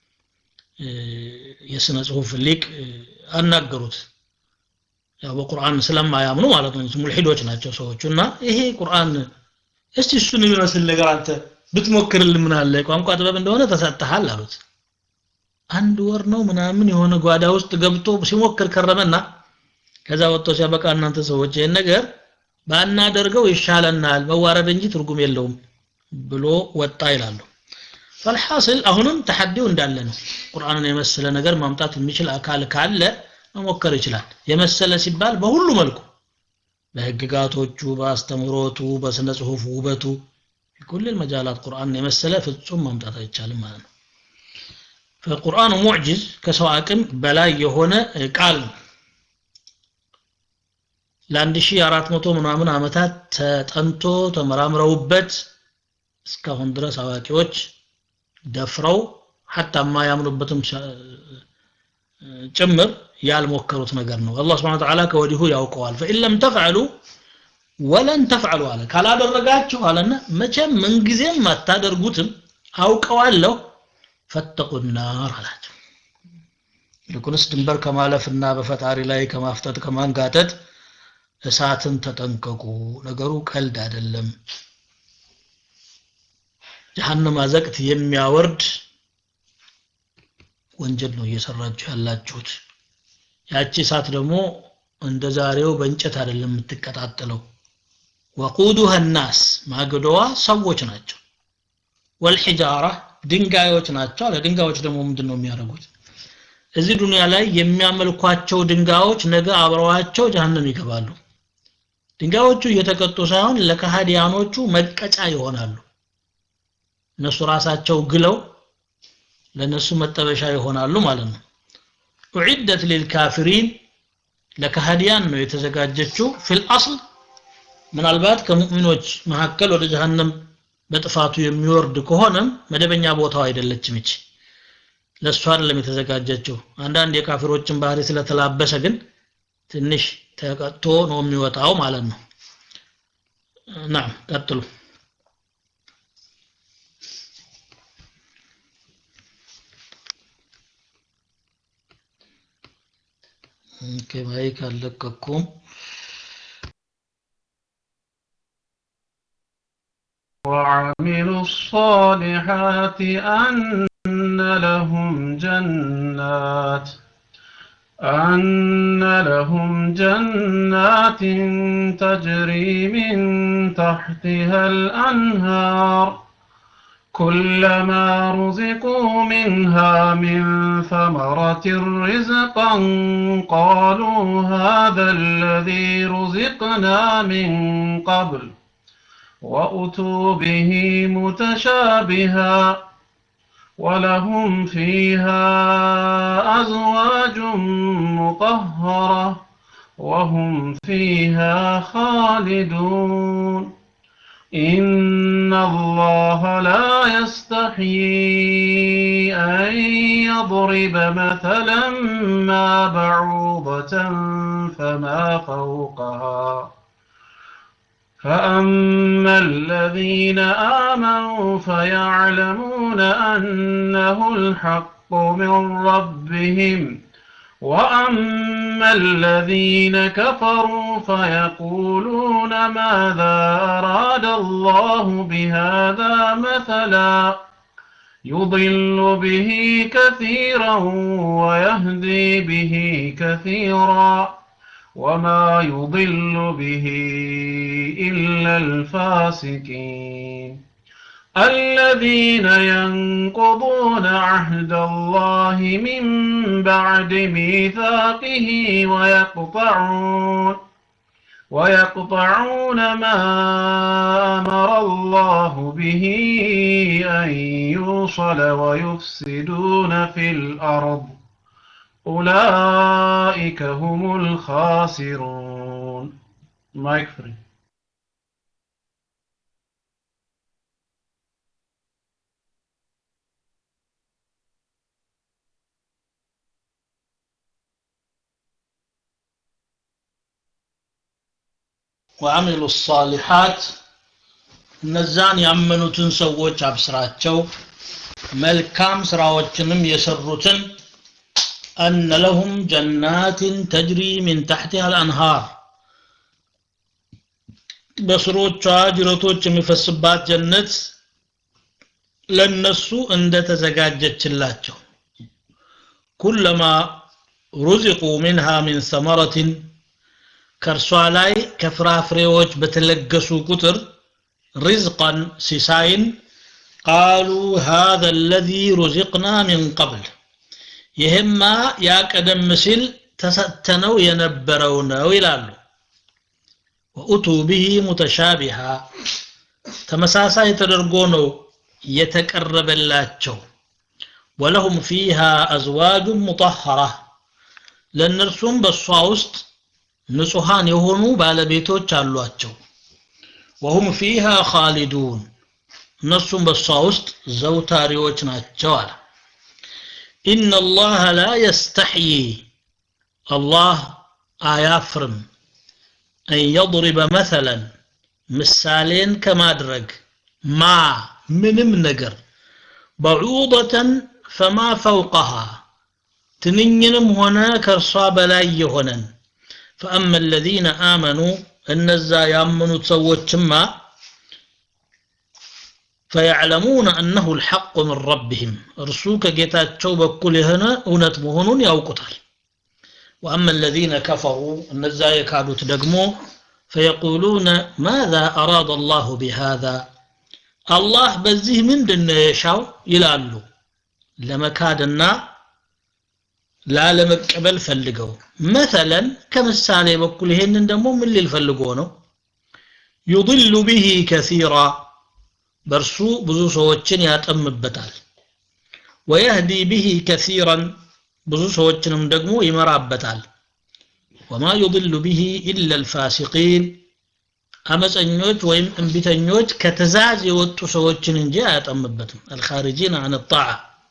S2: የስነ ጽሁፍ ሊቅ አናገሩት ያው በቁርአን ስለማያምኑ ማለት ነው ሙልሂዶች ናቸው ሰዎቹ እና ይሄ ቁርአን እስቲ እሱን የሚመስል ነገር አንተ ብትሞክርልን ምን አለ ቋንቋ ጥበብ እንደሆነ ተሰጥተሃል አሉት አንድ ወር ነው ምናምን የሆነ ጓዳ ውስጥ ገብቶ ሲሞክር ከረመና ከዛ ወጥቶ ሲያበቃ እናንተ ሰዎች ይህን ነገር ባናደርገው ይሻለናል መዋረድ እንጂ ትርጉም የለውም ብሎ ወጣ ይላሉ ፈልሐስል አሁንም ተሐዲው እንዳለ ነው ቁርአንን የመሰለ ነገር ማምጣት የሚችል አካል ካለ መሞከር ይችላል የመሰለ ሲባል በሁሉ መልኩ በህግጋቶቹ በአስተምሮቱ በስነ ጽሁፍ ውበቱ ፊኩል መጃላት ቁርአን የመሰለ ፍጹም ማምጣት አይቻልም ማለት ነው ፈቁርአኑ ሙዕጅዝ ከሰው አቅም በላይ የሆነ ቃል ነው ለአንድ ሺህ አራት መቶ ምናምን ዓመታት ተጠንቶ ተመራምረውበት እስካሁን ድረስ አዋቂዎች ደፍረው ሐታ የማያምኑበትም ጭምር ያልሞከሩት ነገር ነው አላህ ስብሐ ወተዓላ ከወዲሁ ያውቀዋል ፈኢን ለም ተፍዐሉ ወለን ተፍዐሉ አለ ካላደረጋችሁ አለና መቼም ምንጊዜም አታደርጉትም አውቀዋለሁ ፈተቁ ናር አላቸው ይልቁንስ ድንበር ከማለፍና በፈጣሪ ላይ ከማፍጠጥ ከማንጋጠጥ እሳትን ተጠንቀቁ ነገሩ ቀልድ አይደለም ጀሃነም አዘቅት የሚያወርድ ወንጀል ነው እየሰራችሁ ያላችሁት ያቺ እሳት ደግሞ እንደ ዛሬው በእንጨት አይደለም የምትቀጣጠለው ወቁዱሃ ናስ ማገዶዋ ሰዎች ናቸው ወልሒጃራ ድንጋዮች ናቸው አለ ድንጋዮች ደግሞ ምንድን ነው የሚያደርጉት እዚህ ዱንያ ላይ የሚያመልኳቸው ድንጋዮች ነገ አብረዋቸው ጀሃነም ይገባሉ ድንጋዮቹ እየተቀጡ ሳይሆን ለከሃዲያኖቹ መቀጫ ይሆናሉ እነሱ ራሳቸው ግለው ለነሱ መጠበሻ ይሆናሉ ማለት ነው ኡዒደት ሊልካፊሪን ለከሃዲያን ነው የተዘጋጀችው ፊል አስል ምናልባት ከሙእሚኖች መካከል ወደ ጀሃነም በጥፋቱ የሚወርድ ከሆነም መደበኛ ቦታው አይደለችም ይች ለእሱ አይደለም የተዘጋጀችው አንዳንድ የካፊሮችን ባህሪ ስለተላበሰ ግን ትንሽ ተቀጥቶ ነው የሚወጣው ማለት ነው ናም ቀጥሉ ኦኬ ማይክ አልለቀኩም
S1: وعملوا الصالحات أن لهم جنات أن لهم جنات تجري من تحتها الأنهار كلما رزقوا منها من ثمرة رزقا قالوا هذا الذي رزقنا من قبل وأتوا به متشابها ولهم فيها أزواج مطهرة وهم فيها خالدون إن الله لا يستحيي أن يضرب مثلا ما بعوضة فما فوقها فأما الذين آمنوا فيعلمون أنه الحق من ربهم وأما الذين كفروا فيقولون ماذا أراد الله بهذا مثلا يضل به كثيرا ويهدي به كثيرا وما يضل به إلا الفاسقين الذين ينقضون عهد الله من بعد ميثاقه ويقطعون ويقطعون ما أمر الله به أن يوصل ويفسدون في الأرض أولئك هم الخاسرون مايك فري
S2: ወአሚሉ ሳሊሓት እነዛን ያመኑትን ሰዎች አብስራቸው መልካም ስራዎችንም የሰሩትን أن لهم جنات تجري من تحتها الأنهار በስሮቿ ጅረቶች የሚፈስባት ጀነት ለነሱ እንደተዘጋጀችላቸው ኩለማ ሩዚቁ ሚንሃ ሚን ሰመረትን ከእርሷ ላይ ከፍራፍሬዎች በተለገሱ ቁጥር ሪዝቀን ሲሳይን ቃሉ ሃذا الذي رزقنا من قبل ይህማ ያ ቀደም ሲል ተሰጥተነው የነበረው ነው ይላሉ ወኡቱ ብሂ ሙተሻቢሃ ተመሳሳይ ተደርጎ ነው የተቀረበላቸው ወለሁም ፊሃ አዝዋጁን ሙጠሐራ ለእነርሱም በእሷ ውስጥ ንጹሐን የሆኑ ባለቤቶች አሏቸው ወሁም ፊሃ ኻሊዱን እነርሱም በእሷ ውስጥ ዘውታሪዎች ናቸው አለ ኢነ አላህ ላ የስተሕይ አላህ አያፍርም አን የضሪበ መሰለን ምሳሌን ከማድረግ ማ ምንም ነገር በዑደተን ፈማ ፈውቀሃ ትንኝንም ሆነ ከእርሷ በላይ የሆነን ፈአመ አለዚነ አመኑ እነዛ ያመኑት ሰዎችማ ፈያዕለሙነ አነሁ ልሐቁ ምን ረቢህም እርሱ ከጌታቸው በኩል የሆነ እውነት መሆኑን ያውቁታል ወአመ አለዚነ ከፈሩ እነዛ የካዱት ደግሞ ፈየቁሉነ ማዛ አራደ አላሁ ቢሃዛ አላህ በዚህ ምንድን ነው የሻው ይላሉ ለመካድና ላለመቀበል ፈልገው መተለን ከምሳሌ በኩል ይሄንን ደግሞ ምን ሊል ፈልጎ ነው ዩضሉ ብሂ ከሲራ በእርሱ ብዙ ሰዎችን ያጠምበታል ወየህዲ ብሂ ከሲራን ብዙ ሰዎችንም ደግሞ ይመራበታል ወማ ዩضሉ ብሂ ኢላ ልፋሲቂን አመፀኞች ወይም እንቢተኞች ከትእዛዝ የወጡ ሰዎችን እንጂ አያጠምበትም አልኻሪጂን አን ጣዓ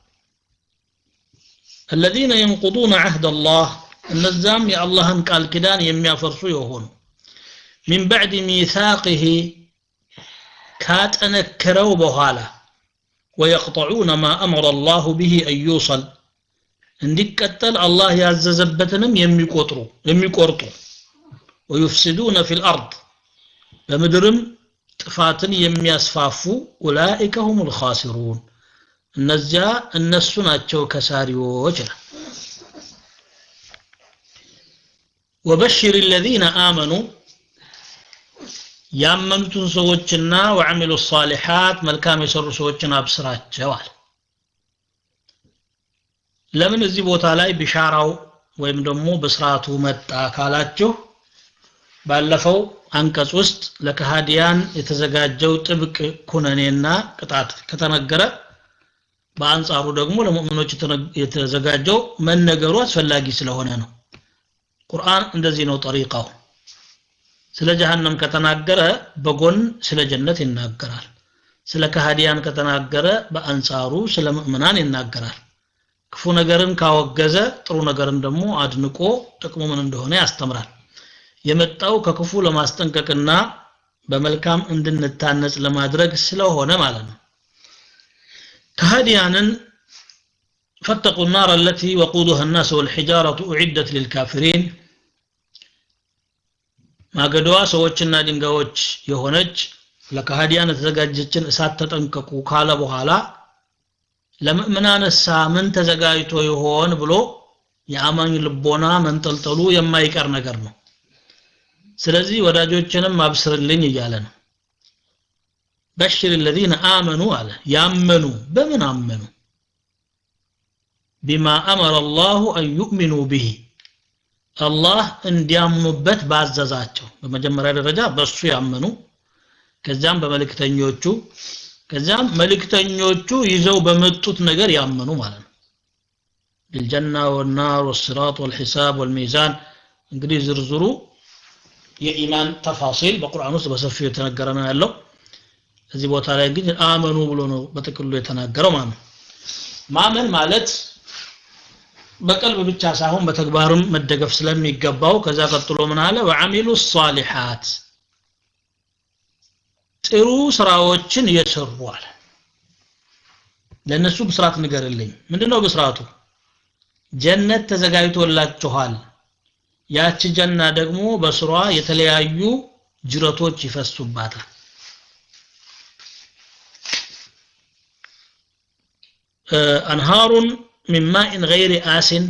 S2: الذين ينقضون عهد الله እነዛም የአላህን ቃል ኪዳን የሚያፈርሱ የሆኑ ሚን ባዕድ ሚሳቅህ ካጠነከረው በኋላ ወየቅጠዑነ ማ አምረ አላሁ ብሂ አን ዩሰል እንዲቀጠል አላህ ያዘዘበትንም የሚቆጥሩ የሚቆርጡ ወዩፍሲዱነ ፊ ልአርድ በምድርም ጥፋትን የሚያስፋፉ ኡላኢከ ሁም ልኻሲሩን እነዚያ እነሱ ናቸው ከሳሪዎች ነው ወበሽር الذين آمنوا ያመኑትን ሰዎችና ወዐሚሉ الصالحات መልካም የሰሩ ሰዎችን አብስራቸዋል ለምን እዚህ ቦታ ላይ ቢሻራው ወይም ደግሞ በስርዓቱ መጣ ካላችሁ ባለፈው አንቀጽ ውስጥ ለከሃዲያን የተዘጋጀው ጥብቅ ኩነኔና ቅጣት ከተነገረ በአንጻሩ ደግሞ ለሙእሚኖች የተዘጋጀው መነገሩ አስፈላጊ ስለሆነ ነው ቁርአን እንደዚህ ነው ጠሪቃው ስለ ጀሃነም ከተናገረ በጎን ስለ ጀነት ይናገራል ስለ ከሃዲያን ከተናገረ በአንጻሩ ስለ ምእምናን ይናገራል ክፉ ነገርን ካወገዘ ጥሩ ነገርን ደግሞ አድንቆ ጥቅሙ ምን እንደሆነ ያስተምራል የመጣው ከክፉ ለማስጠንቀቅና በመልካም እንድንታነጽ ለማድረግ ስለሆነ ማለት ነው كهديانا فاتقوا النار التي وقودها الناس والحجارة أعدت للكافرين ما قدوا سوچنا دنگاوچ يهونج ለከሃዲያን የተዘጋጀችን እሳት ተጠንቀቁ ካለ በኋላ ለምእምናን እሳ ምን ተዘጋጅቶ ይሆን ብሎ የአማኝ ልቦና መንጠልጠሉ የማይቀር ነገር ነው ስለዚህ ወዳጆችንም አብስርልኝ እያለ ነው በሽር الذين آمنوا አለ ያመኑ በምን አመኑ بما أمر الله أن يؤمنوا به አላህ እንዲያምኑበት ባዘዛቸው በመጀመሪያ ደረጃ በሱ ያመኑ ከዚያም በመልእክተኞቹ ከዚያም መልእክተኞቹ ይዘው በመጡት ነገር ያመኑ ማለት ነው بالجنة والنار والصراط والحساب والميزان እንግዲህ ዝርዝሩ የኢማን ተፋሲል በቁርአን ውስጥ በሰፊው የተነገረ ነው ያለው እዚህ ቦታ ላይ ግን አመኑ ብሎ ነው በጥቅሉ የተናገረው ማለት ነው ማመን ማለት በቀልብ ብቻ ሳይሆን በተግባርም መደገፍ ስለሚገባው ከዛ ቀጥሎ ምን አለ ወአሚሉ ሷሊሓት ጥሩ ስራዎችን የሰሩ አለ ለእነሱ ብስራት ንገርልኝ ምንድነው ብስራቱ ጀነት ተዘጋጅቶላችኋል ያቺ ጀና ደግሞ በስሯ የተለያዩ ጅረቶች ይፈሱባታል አንሃሩን ሚን ማኢን ገይሪ አሲን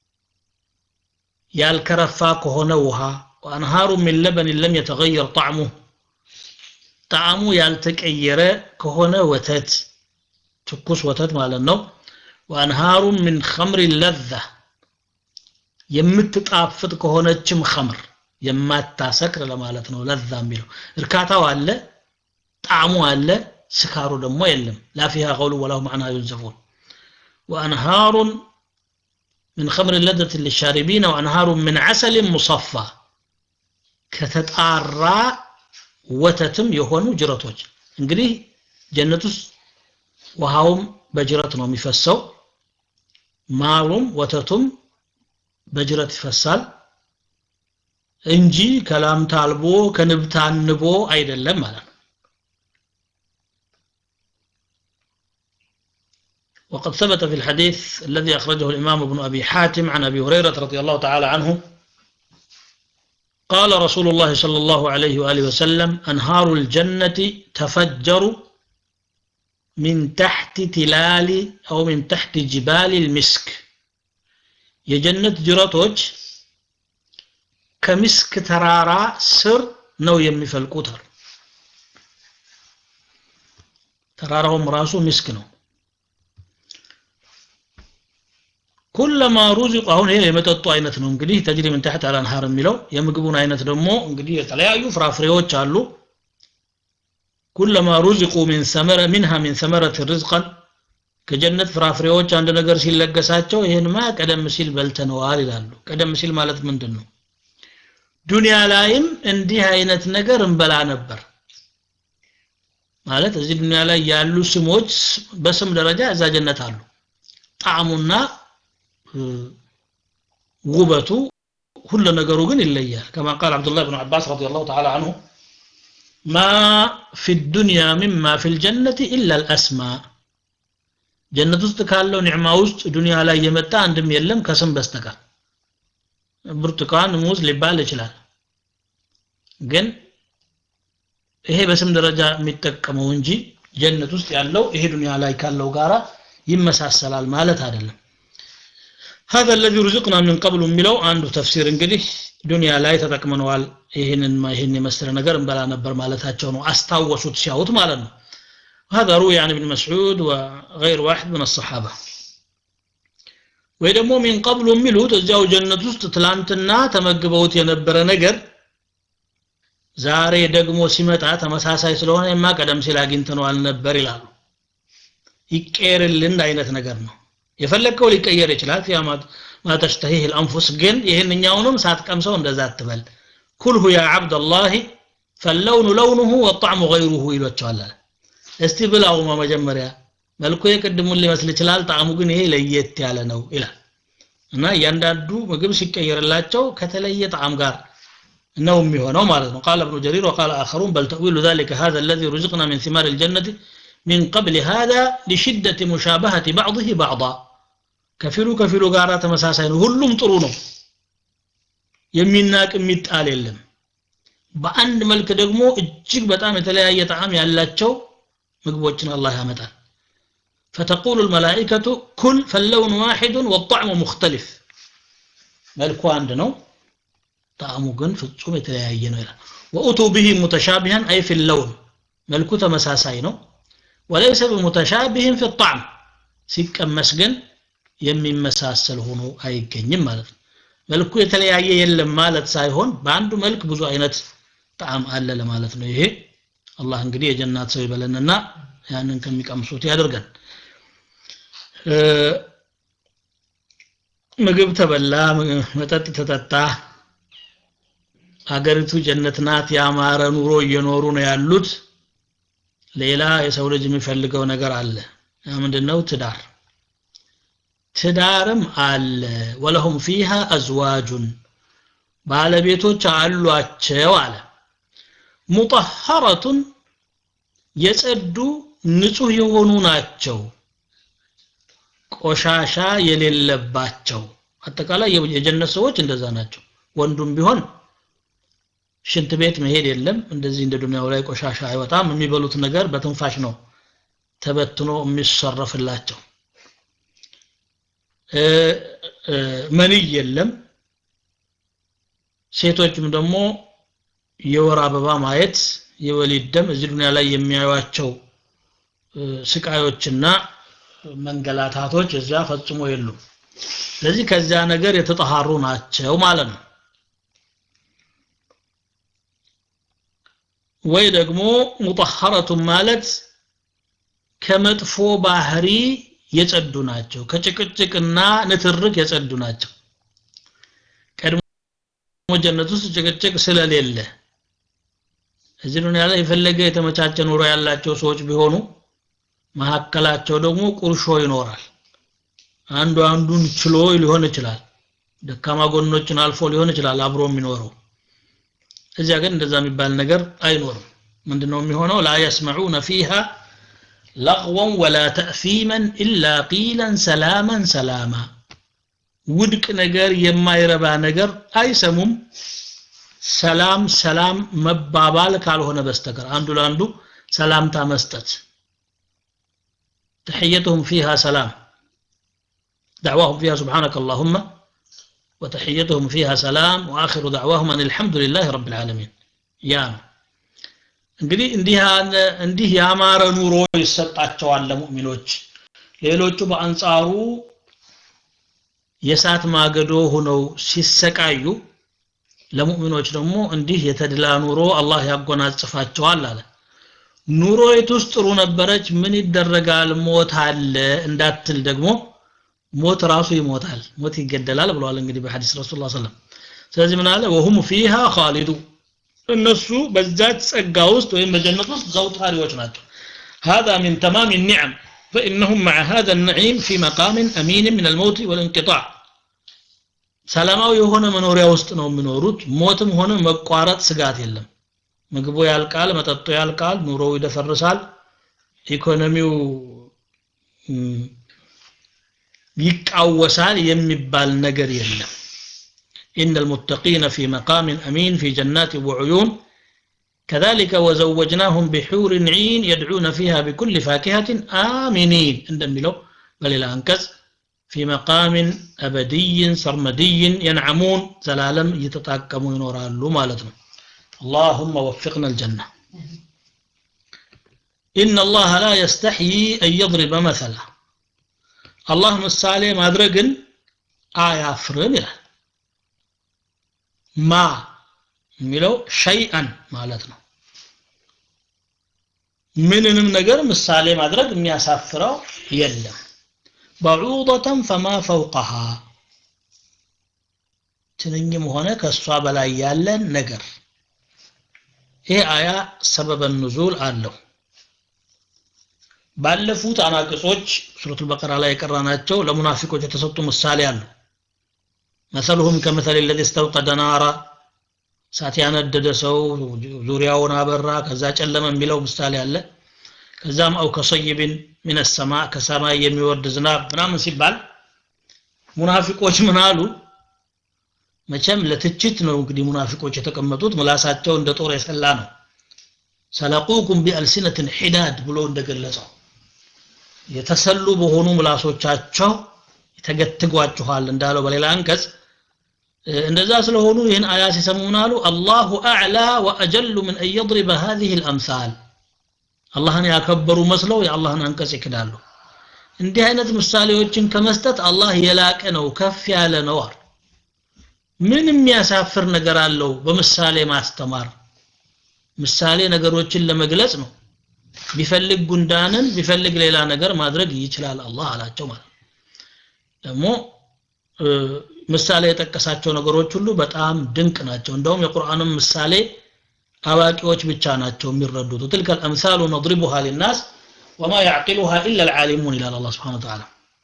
S2: ያልከረፋ ከሆነ ውሃ ወአንሃሩ ሚን ለበን ለም የተገየር ጣዕሙ ጣዕሙ ያልተቀየረ ከሆነ ወተት ትኩስ ወተት ማለት ነው ወአንሃሩ ሚን ኸምሪ ለዛ የምትጣፍጥ ከሆነችም ኸምር የማታሰክር ለማለት ነው ለዛ የሚለው እርካታው አለ ጣዕሙ አለ ስካሩ ደግሞ የለም ላ ፊሃ ቀውሉ ወላሁ ማዕና ዩንዘፉን ወአንሃሩ من خمر لذة للشاربين وأنهار من عسل مصفى ከተጣራ ወተትም የሆኑ ጅረቶች እንግዲህ ጀነት ውስጥ ውሃውም በጅረት ነው የሚፈሰው ማሩም ወተቱም በጅረት ይፈሳል እንጂ ከላም ታልቦ ከንብ ታንቦ አይደለም ማለት ነው وقد ثبت في الحديث الذي أخرجه الإمام ابن أبي حاتم عن أبي هريرة رضي الله تعالى عنه قال رسول الله صلى الله عليه وآله وسلم أنهار الجنة تفجر من تحت تلال أو من تحت جبال المسك የጀነት ጅረቶች ከምስክ ተራራ ስር ነው የሚፈልቁት አሉ ተራራውም ራሱ ምስክ ነው ኩለማ ሩዚቁ አሁን ይሄ የመጠጡ አይነት ነው እንግዲህ ተጅሪ ምን ተሕት አልአንሃር የሚለው የምግቡን አይነት ደግሞ እንግዲህ የተለያዩ ፍራፍሬዎች አሉ ኩለማ ሩዚቁ ሚን ሰመረ ሚንሃ ሚን ሰመረት ርዝቀን ከጀነት ፍራፍሬዎች አንድ ነገር ሲለገሳቸው ይህንማ ቀደም ሲል በልተነዋል ይላሉ ቀደም ሲል ማለት ምንድን ነው ዱንያ ላይም እንዲህ አይነት ነገር እንበላ ነበር ማለት እዚህ ዱንያ ላይ ያሉ ስሞች በስም ደረጃ እዛ ጀነት አሉ ጣዕሙና ውበቱ ሁሉ ነገሩ ግን ይለያል ከማ ቃል አብዱላህ ብን አባስ ረዲየላሁ ተዓላ አንሁ ማ ፊ ዱንያ ሚማ ፊ ልጀነት ኢላ ልአስማ ጀነት ውስጥ ካለው ኒዕማ ውስጥ ዱንያ ላይ የመጣ አንድም የለም ከስም በስተቀር ብርቱካን ሙዝ ሊባል ይችላል ግን ይሄ በስም ደረጃ የሚጠቀመው እንጂ ጀነት ውስጥ ያለው ይሄ ዱንያ ላይ ካለው ጋራ ይመሳሰላል ማለት አይደለም هذا الذي رزقنا من قبل የሚለው አንዱ ተፍሲር እንግዲህ ዱንያ ላይ ተጠቅመነዋል ይህንን ይህን የመሰለ ነገር እንበላ ነበር ማለታቸው ነው አስታወሱት ሲያዩት ማለት ነው هذا روي عن ابن مسعود وغير واحد من الصحابة ወይ ደግሞ ሚን ቀብሉ የሚሉት እዚያው ጀነት ውስጥ ትላንትና ተመግበውት የነበረ ነገር ዛሬ ደግሞ ሲመጣ ተመሳሳይ ስለሆነ የማ ቀደም ሲል አግኝተነዋል ነበር ይላሉ ይቀየርልን አይነት ነገር ነው የፈለግከው ሊቀየር ይችላል ፊያ ማተሽተሂህ ልአንፉስ ግን ይህንኛውንም ሳትቀምሰው እንደዛ አትበል ኩልሁ ያ ዓብደላህ ፈለውኑ ለውኑሁ ወጣዕሙ ገይሩሁ ይሏቸዋል እስቲ ብላውማ መጀመሪያ መልኩ የቅድሙን ሊመስል ይችላል ጣዕሙ ግን ይሄ ለየት ያለ ነው ይላል እና እያንዳንዱ ምግብ ሲቀየርላቸው ከተለየ ጣዕም ጋር ነው የሚሆነው ማለት ነው ቃል እብኑ ጀሪር ወቃል አኸሩን በል ተእዊሉ ذلك هذا الذي رزقنا من ثمار الجنة من قبل هذا لشدة مشابهة بعضه بعضا ከፊሉ ከፊሉ ጋር ተመሳሳይ ነው ሁሉም ጥሩ ነው የሚናቅ የሚጣል የለም በአንድ መልክ ደግሞ እጅግ በጣም የተለያየ ጣዕም ያላቸው ምግቦችን አላህ ያመጣል فتقول الملائكة كل فاللون واحد والطعم مختلف ملكو عندنا طعم جن ፍጹም የተለያየ ነው ይላል وأتوا به متشابها أي في اللون ملكو ተመሳሳይ ነው وليس بمتشابه في الطعم ሲቀመስ ግን የሚመሳሰል ሆኖ አይገኝም ማለት ነው መልኩ የተለያየ የለም ማለት ሳይሆን በአንዱ መልክ ብዙ አይነት ጣዕም አለ ለማለት ነው ይሄ አላህ እንግዲህ የጀናት ሰው ይበለንና ያንን ከሚቀምሱት ያደርገን ምግብ ተበላ መጠጥ ተጠጣ ሀገሪቱ ጀነት ናት ያማረ ኑሮ እየኖሩ ነው ያሉት ሌላ የሰው ልጅ የሚፈልገው ነገር አለ ምንድነው ትዳር ትዳርም አለ ወለሁም ፊሃ አዝዋጁን ባለቤቶች አሏቸው አለ ሙጠሐረቱን የጸዱ ንጹህ የሆኑ ናቸው ቆሻሻ የሌለባቸው አጠቃላይ የጀነት ሰዎች እንደዛ ናቸው ወንዱም ቢሆን ሽንት ቤት መሄድ የለም እንደዚህ እንደ ዱንያው ላይ ቆሻሻ አይወጣም የሚበሉት ነገር በትንፋሽ ነው ተበትኖ የሚሰረፍላቸው መንይ የለም ሴቶችም ደግሞ የወር አበባ ማየት የወሊድ ደም እዚህ ዱንያ ላይ የሚያዩቸው ስቃዮችና መንገላታቶች እዚያ ፈጽሞ የሉም ስለዚህ ከዚያ ነገር የተጠሃሩ ናቸው ማለት ነው ወይ ደግሞ ሙጠሐረቱን ማለት ከመጥፎ ባህሪ የጸዱ ናቸው ከጭቅጭቅና ንትርክ የጸዱ ናቸው ቀድሞ ጀነት ውስጥ ጭቅጭቅ ስለሌለ እዚህ ዱንያ ላይ የፈለገ የተመቻቸ ኑሮ ያላቸው ሰዎች ቢሆኑ መካከላቸው ደግሞ ቁርሾ ይኖራል አንዱ አንዱን ችሎ ሊሆን ይችላል ደካማ ጎኖችን አልፎ ሊሆን ይችላል አብሮ የሚኖረው እዚያ ግን እንደዛ የሚባል ነገር አይኖርም ምንድነው የሚሆነው ላ የስመዑነ ፊሃ ለغወን ወላ ተእፊመን ኢላ ቂለን ሰላመን ሰላማ ውድቅ ነገር የማይረባ ነገር አይሰሙም ሰላም ሰላም መባባል ካልሆነ በስተቀር አንዱ ለአንዱ ሰላምታ መስጠት تحيتهم فيها سلام دعواهم فيها سبحانك اللهم وتحيتهم فيها سلام وآخر دعواهم أن الحمد لله رب العالمين يا እንግዲህ እንዲህ ያማረ ኑሮ ይሰጣቸዋል ለሙእሚኖች ሌሎቹ በአንጻሩ የእሳት ማገዶ ሆነው ሲሰቃዩ ለሙእሚኖች ደግሞ እንዲህ የተድላ ኑሮ አላህ ያጎናጽፋቸዋል አለ ኑሮይት ውስጥ ጥሩ ነበረች ምን ይደረጋል ሞት አለ እንዳትል ደግሞ ሞት ራሱ ይሞታል ሞት ይገደላል ብለዋል እንግዲህ በሐዲስ ረሱል ሰለም ስለዚህ ምን አለ ወሁም ፊሃ ኻሊዱ እነሱ በዛች ጸጋ ውስጥ ወይም በጀነት ውስጥ ዘውታሪዎች ናቸው هذا من تمام النعم فإنهم مع هذا النعيم في مقام أمين من الموت والانقطاع ሰላማዊ የሆነ መኖሪያ ውስጥ ነው የሚኖሩት ሞትም ሆነ መቋረጥ ስጋት የለም ምግቡ ያልቃል መጠጡ ያልቃል ኑሮው ይደፈርሳል ኢኮኖሚው ይቃወሳል የሚባል ነገር የለም إن المتقين في مقام أمين في جنات وعيون كذلك وزوجناهم بحور عين يدعون فيها بكل فاكهة آمنين عندما لو بل إلى أنكس في مقام أبدي سرمدي ينعمون زلالم يتتاكمون ينورالو مالتنا اللهم وفقنا الجنة إن الله لا يستحيي أن يضرب مثلا الله ምሳሌ ማድረግን አያፍርም ይላል ማ የሚለው ሸይአን ማለት ነው ምንንም ነገር ምሳሌ ማድረግ የሚያሳፍረው የለም በዑደተን ፈማ ፈውቀሃ ትንኝም ሆነ ከእሷ በላይ ያለን ነገር ይህ አያ ሰበበ ኑዙል አለው ባለፉት አናቅጾች ሱረቱል በቀራ ላይ የቀራናቸው ለሙናፊቆች የተሰጡ ምሳሌ አሉ መሰልሁም ከመሰል ለዚ እስተውቀደ ናራ እሳት ያነደደ ሰው ዙሪያውን አበራ ከዛ ጨለመ የሚለው ምሳሌ አለ ከዛም አው ከሰይብን ምን ሰማ ከሰማይ የሚወርድ ዝናብ ምናምን ሲባል ሙናፊቆች ምን አሉ መቼም ለትችት ነው እንግዲህ ሙናፊቆች የተቀመጡት ምላሳቸው እንደ ጦር የሰላ ነው ሰለቁኩም ቢአልሲነትን ሒዳድ ብሎ እንደገለጸው የተሰሉ በሆኑ ምላሶቻቸው ተገትጓችኋል እንዳለው በሌላ አንቀጽ እንደዛ ስለሆኑ ይህን አያ ሲሰሙ ምን አሉ አላሁ አዕላ ወአጀሉ ምን አን የድሪበ ሀዚህ ልአምሳል አላህን ያከበሩ መስለው የአላህን አንቀጽ ይክዳሉ እንዲህ አይነት ምሳሌዎችን ከመስጠት አላህ የላቀ ነው ከፍ ያለ ነው አሉ ምን የሚያሳፍር ነገር አለው በምሳሌ ማስተማር ምሳሌ ነገሮችን ለመግለጽ ነው ቢፈልግ ጉንዳንን ቢፈልግ ሌላ ነገር ማድረግ ይችላል አላህ አላቸው ማለት ደግሞ ምሳሌ የጠቀሳቸው ነገሮች ሁሉ በጣም ድንቅ ናቸው እንደውም የቁርአንም ምሳሌ አዋቂዎች ብቻ ናቸው የሚረዱት ትልከ الامثال نضربها للناس وما يعقلها الا العالمون ይላል አላህ Subhanahu Ta'ala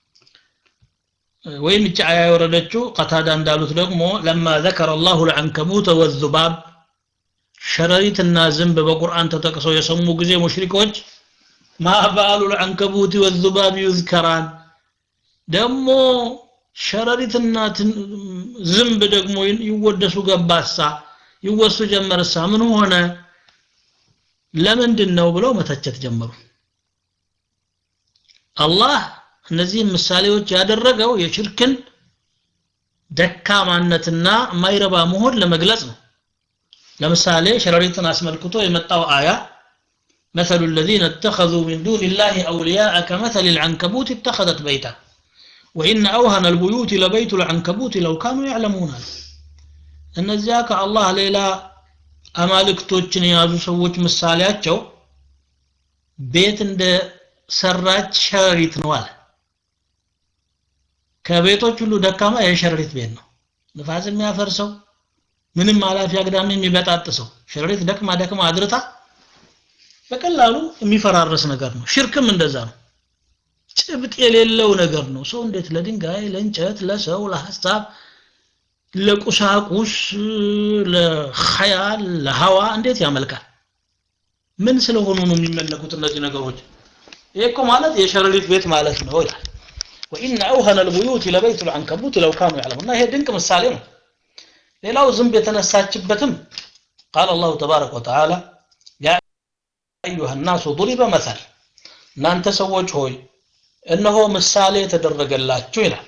S2: ወይም እቺ አያ የወረደችው ቀታዳ እንዳሉት ደግሞ ለማ ذكر الله العنكبوت والذباب ሸረሪትና ዝንብ በቁርአን ተጠቅሰው የሰሙ ጊዜ ሙሽሪኮች ማባሉ العنكبوت والذباب يذكران ደግሞ ሸረሪትና ዝንብ ደግሞ ይወደሱ ገባሳ ይወሱ ጀመርሳ ምን ሆነ ለምንድን ነው ብለው መተቸት ጀመሩ አላህ እነዚህን ምሳሌዎች ያደረገው የሽርክን ደካማነትና ማይረባ መሆን ለመግለጽ ነው ለምሳሌ ሸረሪትን አስመልክቶ የመጣው አያ مثل الذين اتخذوا من دون الله أولياء كمثل العنكبوت اتخذت بيتا وإن أوهن البيوت لبيت العنكبوت لو كانوا يعلمون እነዚያ ከአላህ ሌላ አማልክቶችን የያዙ ሰዎች ምሳሌያቸው ቤት እንደ ሰራች ሸረሪት ነው አለ ከቤቶች ሁሉ ደካማ የሸረሪት ቤት ነው ንፋስ የሚያፈርሰው ምንም አላፊ አግዳሚ የሚበጣጥሰው ሸረሪት ደክማ ደክማ አድርታ በቀላሉ የሚፈራረስ ነገር ነው ሽርክም እንደዛ ነው ጭብጥ የሌለው ነገር ነው ሰው እንዴት ለድንጋይ ለእንጨት ለሰው ለሀሳብ ለቁሳቁስ ለኸያል ለሀዋ እንዴት ያመልካል ምን ስለሆኑ ነው የሚመለኩት እነዚህ ነገሮች ይሄ እኮ ማለት የሸረሪት ቤት ማለት ነው ይላል ወኢነ አውሀነ ልቡዩት ለበይቱ ልዐንከቡት ለው ካኑ ያዕለሙና ይሄ ድንቅ ምሳሌ ነው ሌላው ዝንብ የተነሳችበትም ቃል አላሁ ተባረከ ወተዓላ ያ አዩሃ ናሱ ضሪበ መሰል እናንተ ሰዎች ሆይ እነሆ ምሳሌ የተደረገላችሁ ይላል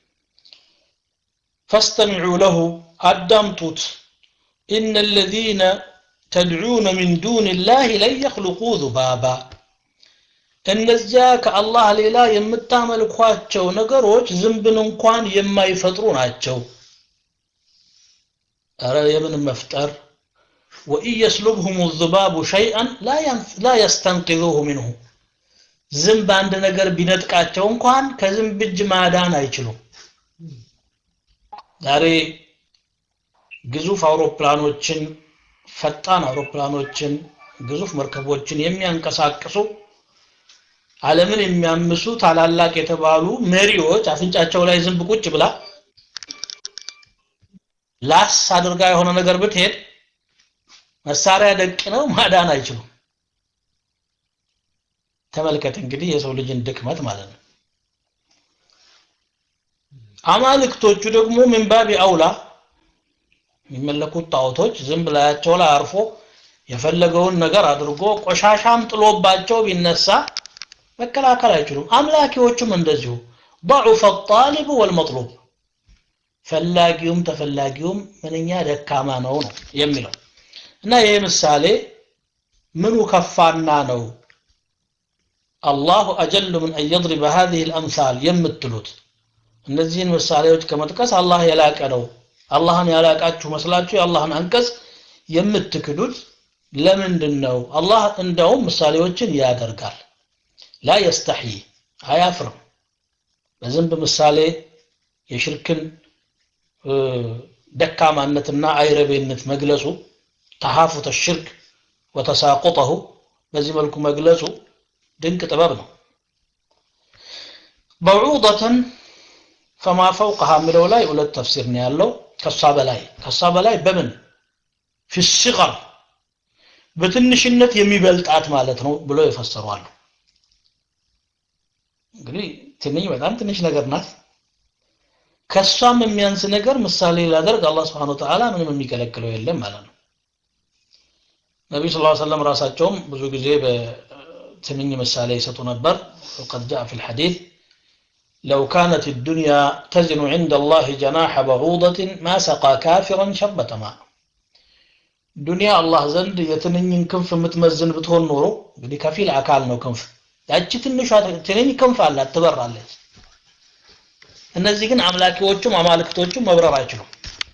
S2: فاستمعوا له أدمتت إن الذين تدعون من دون الله لن يخلقوا ذبابا እነዚያ ከአላህ ሌላ የምታመልኳቸው ነገሮች ዝንብን እንኳን የማይፈጥሩ ናቸው ኧረ የምን መፍጠር ወኢን የስሉብሁም ዝባቡ ሸይአን ላ የስተንቅዙሁ ሚንሁ ዝንብ አንድ ነገር ቢነጥቃቸው እንኳን ከዝንብ እጅ ማዳን አይችሉም ዛሬ ግዙፍ አውሮፕላኖችን ፈጣን አውሮፕላኖችን ግዙፍ መርከቦችን የሚያንቀሳቅሱ ዓለምን የሚያምሱ ታላላቅ የተባሉ መሪዎች አፍንጫቸው ላይ ዝንብ ቁጭ ብላ ላስ አድርጋ የሆነ ነገር ብትሄድ መሳሪያ ደቅ ነው ማዳን አይችሉም ተመልከት እንግዲህ የሰው ልጅን ድክመት ማለት ነው አማልክቶቹ ደግሞ ምን ባቢ አውላ የሚመለኩት ጣዖቶች ዝም ብላያቸው ላይ አርፎ የፈለገውን ነገር አድርጎ ቆሻሻም ጥሎባቸው ቢነሳ መከላከል አይችሉም አምላኪዎቹም እንደዚሁ ضعف الطالب والمطلوب ፈላጊውም ተፈላጊውም ምንኛ ደካማ ነው ነው የሚለው እና ይህ ምሳሌ ምኑ ከፋና ነው አላሁ አጀሉ ምን አን የضرب هذه الأمثال የምትሉት እነዚህን ምሳሌዎች ከመጥቀስ አላህ የላቀ ነው አላህን ያላቃችሁ መስላችሁ የአላህን አንቀጽ የምትክዱት ለምንድን ነው አላህ እንደውም ምሳሌዎችን ያደርጋል ላ የስተሒ አያፍርም በዝንብ ምሳሌ የሽርክን ደካማነትና አይረቤነት መግለጹ ተሐፉተ ሽርክ ወተሳቁጠሁ በዚህ መልኩ መግለጹ ድንቅ ጥበብ ነው በዑደተን ፈማ ፈውቀሃ የሚለው ላይ ሁለት ተፍሲር ነው ያለው ከሷ በላይ ከሷ በላይ በምን ፊ ሲቀር በትንሽነት የሚበልጣት ማለት ነው ብሎ የፈሰሯሉ እንግዲህ ትንኝ በጣም ትንሽ ነገር ናት ከሷም የሚያንስ ነገር ምሳሌ ላደርግ አላህ Subhanahu Ta'ala ምንም የሚከለክለው የለም ማለት ነው ነብዩ ሰለላሁ ዐለይሂ ወሰለም ራሳቸውም ብዙ ጊዜ በትንኝ ምሳሌ ይሰጡ ነበር وقد جاء في الحديث لو كانت الدنيا تزن عند الله جناح بعوضة ما سقى كافرا شربة ماء ዱንያ አላህ ዘንድ የትንኝን ክንፍ የምትመዝን ብትሆን ኖሮ እንግዲህ ከፊል አካል ነው ክንፍ ያቺ ትንሿ ትንኝ ክንፍ አላት ትበራለች እነዚህ ግን አምላኪዎቹም አማልክቶቹም መብረር አይችሉም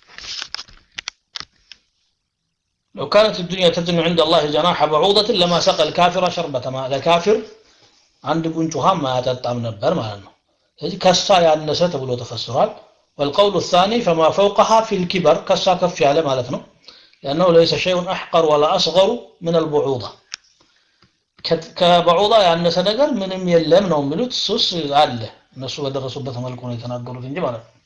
S2: لو كانت الدنيا تزن عند الله جناح بعوضة لما سقى الكافر شربة ماء لكافر عند ጉንጩሃ ማያጠጣም ነበር ማለት ነው ስለዚህ ከሷ ያነሰ ተብሎ ተፈስሯል والقول الثاني فما فوقها في الكبر ከሷ ከፍ ያለ ማለት ነው لأنه ليس شيء أحقر ولا أصغر من البعوضة ከበዑዳ ያነሰ ነገር ምንም የለም ነው የሚሉት ሱስ አለ እነሱ በደረሱበት መልኩ ነው የተናገሩት እንጂ ማለት ነው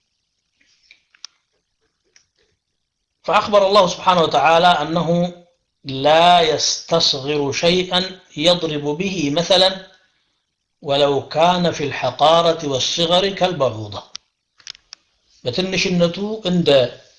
S2: فأخبر الله سبحانه وتعالى أنه لا يستصغر شيئا يضرب به مثلا ولو كان في الحقارة والصغر كالبعوضة بتنشنته عند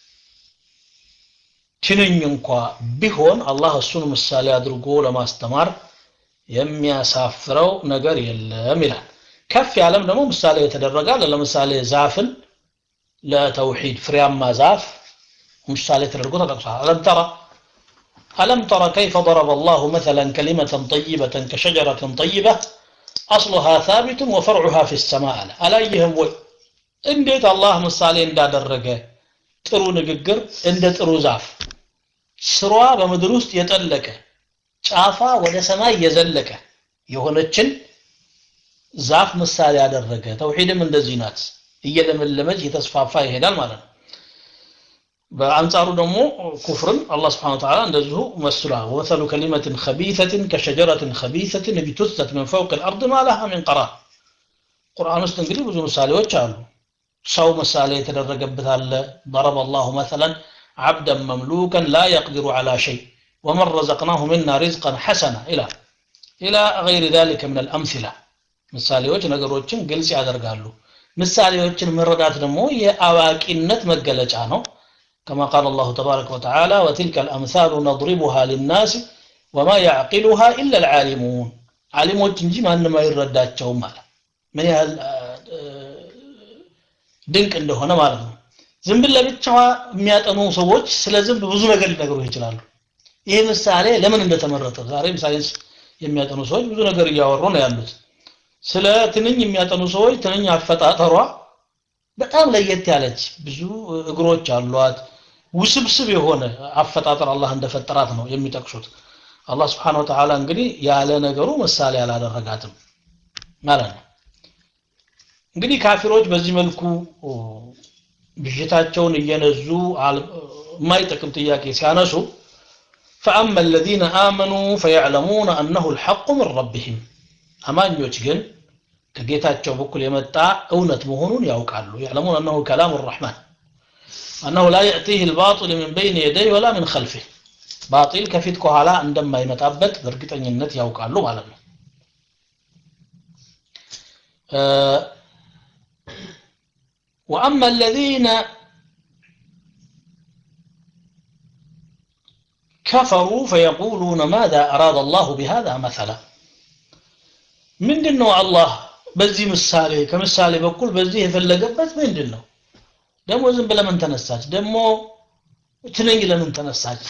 S2: ትንኝ እንኳ ቢሆን አላህ እሱን ምሳሌ አድርጎ ለማስተማር የሚያሳፍረው ነገር የለም ይላል ከፍ ያለም ደግሞ ምሳሌ የተደረጋል ለምሳሌ ዛፍን ለተውሂድ ፍሬያማ ዛፍ ምሳሌ ተደርጎ ተጠቅሷል አለም ተራ ألم تر كيف ضرب الله مثلا كلمة طيبة كشجرة طيبة أصلها ثابت وفرعها في السماء ألا يهم وي እንዴት አላህ ምሳሌ እንዳደረገ ጥሩ ንግግር እንደ ጥሩ ዛፍ ስሯ በምድር ውስጥ የጠለቀ ጫፏ ወደ ሰማይ የዘለቀ የሆነችን ዛፍ ምሳሌ ያደረገ ተውሂድም እንደዚህ ናት እየለመለመች እየተስፋፋ ይሄዳል ማለት ነው በአንጻሩ ደግሞ ኩፍርን አላህ ስብሐ ወተዓላ እንደዚሁ መስሏ ወመሰሉ ከሊመትን ከቢተትን ከሸጀረትን ከቢተትን ቢቱሰት ምን ፈውቅ ልአርድ ማ ለሃ ሚን ቀራር ቁርአን ውስጥ እንግዲህ ብዙ ምሳሌዎች አሉ ሰው ምሳሌ የተደረገበት አለ ضرب الله مثلا عبدا مملوكا لا يقدر على شيء ومن رزقناه منا رزقا حسنا الى الى غير ذلك من الامثله ምሳሌዎች ነገሮችን ግልጽ ያደርጋሉ ምሳሌዎችን መረዳት ደግሞ የአዋቂነት መገለጫ ነው كما قال الله تبارك وتعالى وتلك الأمثال نضربها للناس وما يعقلها إلا العالمون عالموች እንጂ ማንም አይረዳቸውም ማለት ምን ያህል ድንቅ እንደሆነ ማለት ነው ዝንብን ለብቻዋ የሚያጠኑ ሰዎች ስለ ዝንብ ብዙ ነገር ሊነግሩ ይችላሉ ይህ ምሳሌ ለምን እንደተመረጠ ዛሬም ሳይንስ የሚያጠኑ ሰዎች ብዙ ነገር እያወሩ ነው ያሉት ስለ ትንኝ የሚያጠኑ ሰዎች ትንኝ አፈጣጠሯ በጣም ለየት ያለች ብዙ እግሮች አሏት ውስብስብ የሆነ አፈጣጠር አላህ እንደፈጠራት ነው የሚጠቅሱት አላህ ስብሓን ወተዓላ እንግዲህ ያለ ነገሩ ምሳሌ አላደረጋትም ማለት ነው እንግዲህ ካፊሮች በዚህ መልኩ ብዥታቸውን እየነዙ የማይጠቅም ጥያቄ ሲያነሱ فأما الذين آمنوا فيعلمون أنه الحق من ربهم አማኞች ግን ከጌታቸው በኩል የመጣ እውነት መሆኑን ያውቃሉ يعلمون أنه كلام الرحمن أنه لا يأتيه الباطل من بين يديه ولا من خلفه باطل ከፊት ከኋላ እንደማይመጣበት በእርግጠኝነት ያውቃሉ ማለት ነው وأما الذين كفروا فيقولون ماذا أراد الله بهذا مثلا ምንድን ነው አላህ በዚህ ምሳሌ ከምሳሌ በኩል በዚህ የፈለገበት ምንድን ነው ደግሞ ዝንብ ለምን ተነሳች ደግሞ ትንኝ ለምን ተነሳች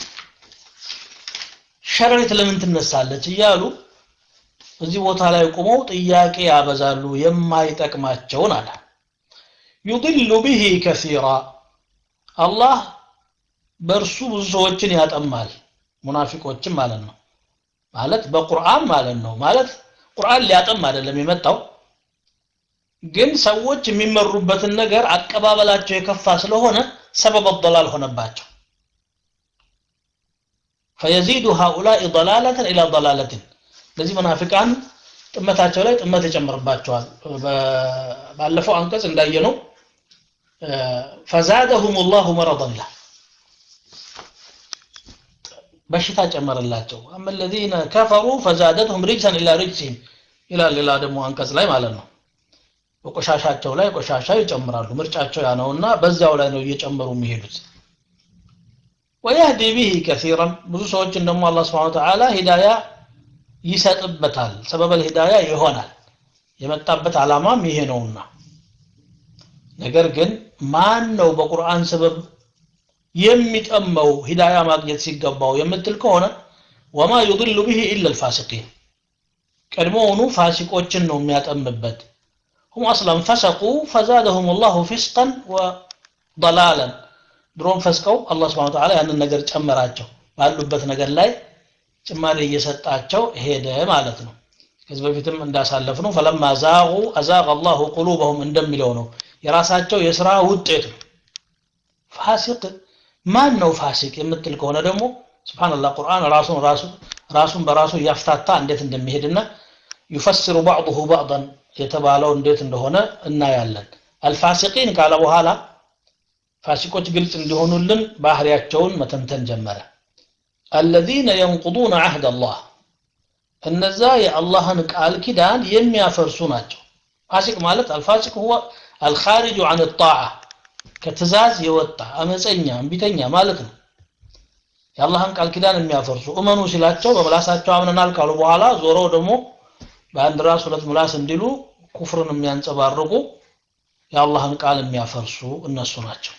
S2: ሸረሪት ለምን ትነሳለች እያሉ እዚህ ቦታ ላይ ቆመው ጥያቄ ያበዛሉ የማይጠቅማቸውን አለ ዩድሉ ብሂ ከሲራ አላህ በእርሱ ብዙ ሰዎችን ያጠማል ሙናፊቆችም ማለት ነው ማለት በቁርአን ማለት ነው ማለት ቁርአን ሊያጠም አይደለም የመጣው ግን ሰዎች የሚመሩበትን ነገር አቀባበላቸው የከፋ ስለሆነ ሰበብ ضلال ሆነባቸው فيزيد هؤلاء ضلالة إلى ضلالة ለዚህ መናፊቃን ጥመታቸው ላይ ጥመት ይጨምርባቸዋል ባለፈው አንቀጽ እንዳየነው ፈዛደሁም ላሁ መረضን ይላል በሽታ ጨመረላቸው አመ ለዚነ ከፈሩ ፈዛደትሁም ሪጅሰን ኢላ ሪጅሲም ይላል ሌላ ደግሞ አንቀጽ ላይ ማለት ነው በቆሻሻቸው ላይ ቆሻሻ ይጨምራሉ ምርጫቸው ያ ነውና በዚያው ላይ ነው እየጨመሩ የሚሄዱት ወየህዲ ቢሂ ከሲራን ብዙ ሰዎችን ደግሞ አላህ ስብሐ ተዓላ ሂዳያ ይሰጥበታል ሰበበል ሂዳያ ይሆናል የመጣበት ዓላማም ይሄ ነውና ነገር ግን ማን ነው በቁርአን ሰበብ የሚጠመው ሂዳያ ማግኘት ሲገባው የምትል ከሆነ ወማ ዩድሉ ብሂ ኢላ ልፋሲቂን ቀድሞውኑ ፋሲቆችን ነው የሚያጠምበት ሁም አስለን ፈሰቁ ፈዛደሁም ላሁ ፊስቀን ወضላለን ድሮም ፈስቀው አላህ ስብሐ ተዓላ ያንን ነገር ጨመራቸው ባሉበት ነገር ላይ ጭማሪ እየሰጣቸው ሄደ ማለት ነው ከዚህ በፊትም እንዳሳለፍ ነው ፈለማ ዛቁ አዛቀ አላሁ ቁሉበሁም እንደሚለው ነው የራሳቸው የስራ ውጤት ነው ፋሲቅ ማን ነው ፋሲቅ የምትል ከሆነ ደግሞ ስብሓንላህ ቁርአን ራሱን ራሱ ራሱን በራሱ እያፍታታ እንዴት እንደሚሄድና ዩፈስሩ ባዕضሁ ባዕضን የተባለው እንዴት እንደሆነ እናያለን አልፋሲቂን ካለ በኋላ ፋሲቆች ግልጽ እንዲሆኑልን ባህሪያቸውን መተንተን ጀመረ አለዚነ የንቁዱነ አህድ አላህ እነዛ የአላህን ቃል ኪዳን የሚያፈርሱ ናቸው ፋሲቅ ማለት አልፋሲቅ ሁወ አልኻሪጁ አን ጣዓ ከትእዛዝ የወጣ አመፀኛ እምቢተኛ ማለት ነው የአላህን ቃል ኪዳን የሚያፈርሱ እመኑ ሲላቸው በምላሳቸው አምነናል ካሉ በኋላ ዞረው ደግሞ በአንድ ራስ ሁለት ምላስ እንዲሉ ኩፍርን የሚያንጸባርቁ የአላህን ቃል የሚያፈርሱ እነሱ ናቸው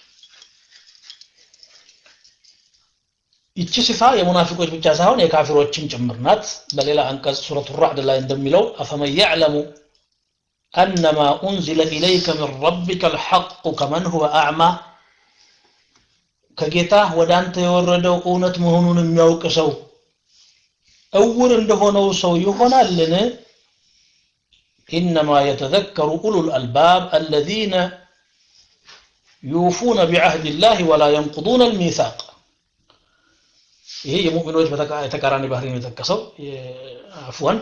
S2: ይቺ ሲፋ የሙናፊቆች ብቻ ሳይሆን የካፊሮችን ጭምር ናት በሌላ አንቀጽ ሱረቱ ራዕድ ላይ እንደሚለው አፈመን ያዕለሙ أنما أنزل إليك من ربك الحق كمن هو أعمى ከጌታ ወደ አንተ የወረደው እውነት መሆኑን የሚያውቅ ሰው እውር እንደሆነው ሰው ይሆናልን ኢነማ የተዘከሩ ኡሉ ልአልባብ አለዚነ ዩፉነ ቢዐህድ ላህ ወላ የንቁዱነ ልሚሳቅ ይሄ የሙእሚኖች የተቃራኒ ባህሪ ነው የጠቀሰው አፍወን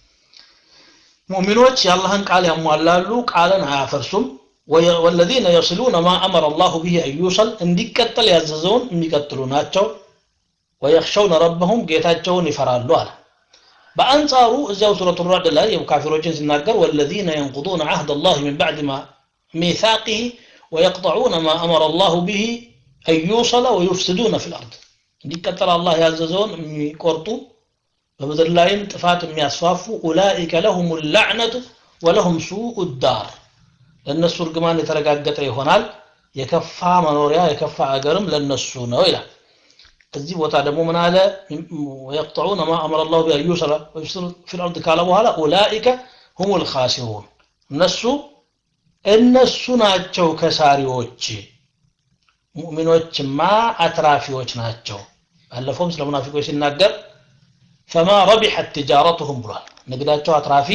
S2: ሙእሚኖች የአላህን ቃል ያሟላሉ ቃልን አያፈርሱም ወለዚነ የስሉነ ማ አመረ አላሁ ብሂ አዩሰል እንዲቀጠል ያዘዘውን የሚቀጥሉ ናቸው ወየኽሸውነ ረበሁም ጌታቸውን ይፈራሉ አለ በአንጻሩ እዚያው ሱረቱ ራድ ላይ ካፊሮችን ሲናገር ወለዚነ የንቁዱነ ዓህድ አላህ ምን ባዕድ ማ ሚሳቅህ ወየቅጠዑነ ማ አመረ አላሁ ብሂ አዩሰለ ወዩፍስዱነ ፊ ልአርድ እንዲቀጠል አላህ ያዘዘውን የሚቆርጡ በምድር ላይም ጥፋት የሚያስፋፉ ኡላኢከ ለሁም ላዕነቱ ወለሁም ሱኡ ዳር ለእነሱ እርግማን የተረጋገጠ ይሆናል የከፋ መኖሪያ የከፋ አገርም ለነሱ ነው ይላል እዚህ ቦታ ደግሞ ምን አለ ወየቅጠዑነ ማ አመረ ላሁ ቢአዩሰለ ወዩፍስዱ ፊ ልአርድ ካለ በኋላ ኡላኢከ ሁም ልካሲሩን እነሱ እነሱ ናቸው ከሳሪዎች ሙእሚኖችማ አትራፊዎች ናቸው ባለፈውም ስለ ሙናፊቆች ሲናገር ፈማ ረቢሐት ትጃረቱሁም ብሏል ንግዳቸው አትራፊ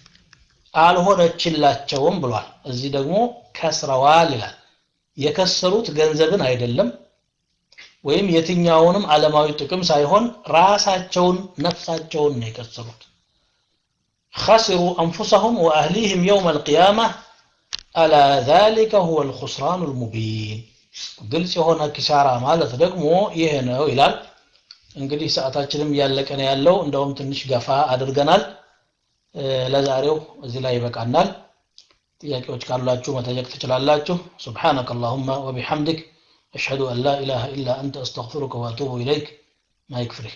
S2: አልሆነችላቸውም ብሏል እዚህ ደግሞ ከስረዋል ይላል የከሰሩት ገንዘብን አይደለም ወይም የትኛውንም ዓለማዊ ጥቅም ሳይሆን ራሳቸውን ነፍሳቸውን ነው የከሰሩት خسروا أنفسهم وأهليهم يوم القيامة ألا ذلك هو الخسران المبين ግልጽ የሆነ ኪሳራ ማለት ደግሞ ይሄ ነው ይላል እንግዲህ ሰዓታችንም እያለቀ ነው ያለው እንደውም ትንሽ ገፋ አድርገናል ለዛሬው እዚህ ላይ ይበቃናል ጥያቄዎች ካሏችሁ መጠየቅ ትችላላችሁ سبحانك اللهم وبحمدك أشهد أن لا إله إلا أنت أستغفرك وأتوب إليك ما يكفري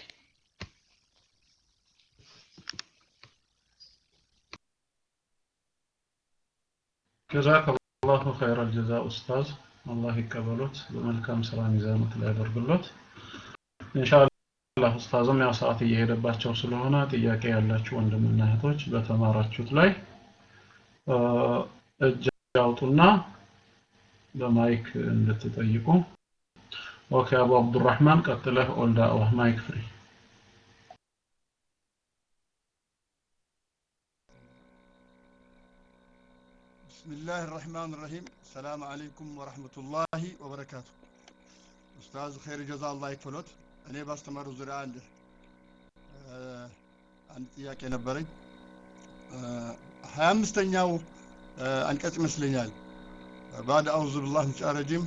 S1: ጀዛከ አላሁ ኸይረ ጀዛ ኡስታዝ አላህ ይቀበሉት በመልካም ስራ ሚዛኖት ላይ ያደርግሎት ኢንሻአላህ ኡስታዝም ያው ሰዓት እየሄደባቸው ስለሆነ ጥያቄ ያላችሁ ወንድምና እህቶች በተማራችሁት ላይ እጅ አውጡና በማይክ እንድትጠይቁ ኦኬ አቡ አብዱራህማን ቀጥለህ ኦልዳ ማይክ ፍሪ
S3: بسم الله الرحمن الرحيم السلام عليكم ورحمة الله وبركاته أستاذ خير جزا الله يكفلوت እኔ ባስተማሩ ዙሪያ አንድ አንድ ጥያቄ ነበረኝ ሀያ አምስተኛው አንቀጽ ይመስለኛል بعد أعوذ بالله من الشيطان الرجيم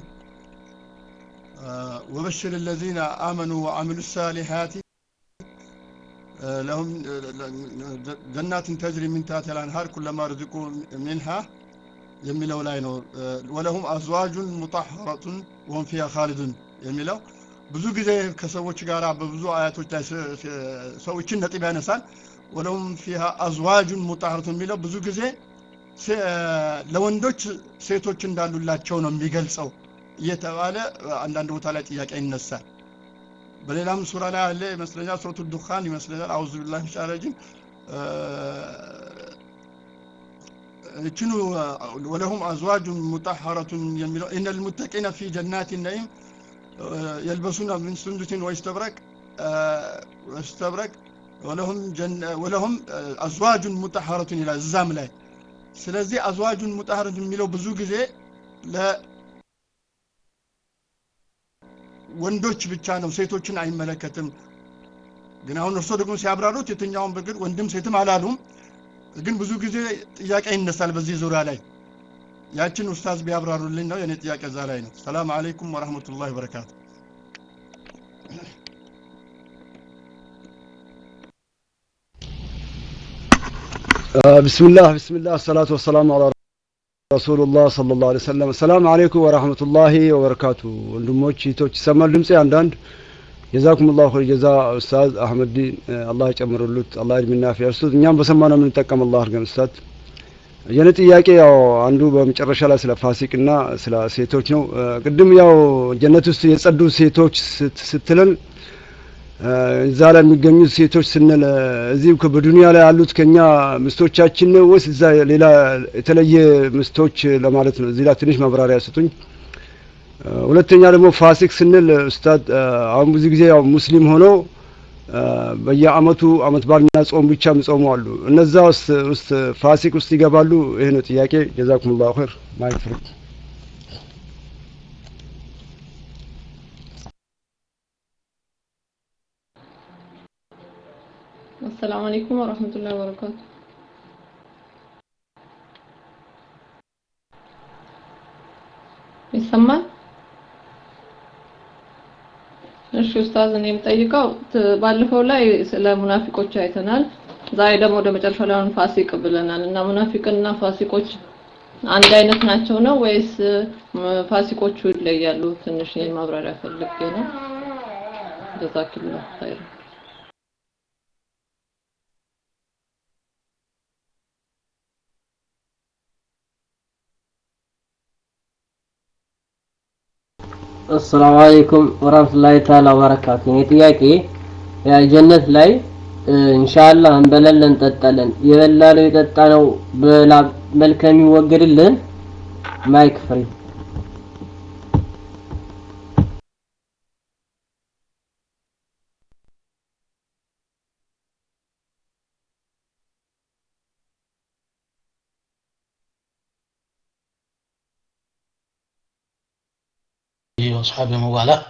S3: وبشر الذين آمنوا وعملوا الصالحات لهم جنات تجري من تحتها الأنهار كلما رزقوا منها የሚለው ላይ ነው ወለሁም አዝዋጁን ሙጣሐረቱን ወሁም ፊሃ ኻሊዱን የሚለው ብዙ ጊዜ ከሰዎች ጋር በብዙ አያቶች ላይ ሰዎችን ነጥብ ያነሳል ወለሁም ፊሃ አዝዋጁን ሙጣሐረቱን የሚለው ብዙ ጊዜ ለወንዶች ሴቶች እንዳሉላቸው ነው የሚገልጸው እየተባለ አንዳንድ ቦታ ላይ ጥያቄ ይነሳል በሌላም ሱራ ላይ አለ ይመስለኛል ሱረቱ ዱኻን ይመስለኛል አውዙ ቢላህ ሚሻረጅም እችኑ ወለሁም አዝዋጁን ሙጣሐረቱን የሚለው ኢነ ልሙተቂነ ፊ ጀናት ነዒም የልበሱነ ምን ሱንዱሲን ወይስተብረቅ ወይስተብረቅ ወለሁም አዝዋጁን ሙጣሐረቱን ይላል እዛም ላይ ስለዚህ አዝዋጁን ሙጣሐረቱን የሚለው ብዙ ጊዜ ለወንዶች ብቻ ነው ሴቶችን አይመለከትም ግን አሁን እርሶ ደግሞ ሲያብራሩት የትኛውን በግድ ወንድም ሴትም አላሉም ግን ብዙ ጊዜ ጥያቄ ይነሳል በዚህ ዙሪያ ላይ ያችን ኡስታዝ ቢያብራሩልኝ ነው የኔ ጥያቄ እዛ ላይ ነው ሰላም አለይኩም ወራህመቱላሂ ወበረካቱ
S4: بسم الله بسم الله الصلاة والسلام على رسول الله صلى الله عليه وسلم السلام عليكم ورحمة الله وبركاته ወንድሞች እህቶች ይሰማል ድምጼ አንዳንድ ጀዛኩም ላሁ ኸይር ጀዛ ኡስታዝ አህመዲን አላህ ይጨምርሉት አላህ እድሜና ፊያ ይስጡት እኛም በሰማነው የምንጠቀም አላህ አድርገን ኡስታዝ የኔ ጥያቄ ያው አንዱ በመጨረሻ ላይ ስለ ፋሲቅና ስለ ሴቶች ነው ቅድም ያው ጀነት ውስጥ የጸዱ ሴቶች ስትለን እዛ ላይ የሚገኙት ሴቶች ስንል እዚህ በዱንያ ላይ ያሉት ከኛ ምስቶቻችን ነው ወይስ እዛ ሌላ የተለየ ምስቶች ለማለት ነው እዚህ ላይ ትንሽ ማብራሪያ ስጡኝ ሁለተኛ ደግሞ ፋሲክ ስንል ኡስታድ አሁን ብዙ ጊዜ ያው ሙስሊም ሆነው በየአመቱ አመት ባልና ጾም ብቻ የሚጾሙ አሉ። እነዛ ውስጥ ውስጥ ፋሲክ ውስጥ ይገባሉ? ይሄ ነው ጥያቄ። ጀዛኩሙላሁ ኸይር። ማይክ ፍሪ
S5: አሰላሙ አለይኩም ወራህመቱላሂ ወበረካቱ። ይሰማል? እሺ ኡስታዝ፣ እኔ የምጠይቀው ባለፈው ላይ ስለ ሙናፊቆች አይተናል። ዛሬ ደግሞ ወደ መጨረሻው ላይ አሁን ፋሲቅ ብለናል እና ሙናፊቅና ፋሲቆች አንድ አይነት ናቸው ነው ወይስ ፋሲቆቹ ይለያሉ? ትንሽ ማብራሪያ ፈልጌ ነው። ጀዛኪላህ ኸይር።
S6: አሰላሙ አለይኩም ወራህመቱላሂ ተዓላ ወበረካቱ። እኔ ጥያቄ ያ ጀነት ላይ ኢንሻአላህ እንበላለን እንጠጣለን። የበላነው የጠጣነው በላብ መልክ የሚወገድልን ማይክ ፍሪ
S2: وأصحابه موالاة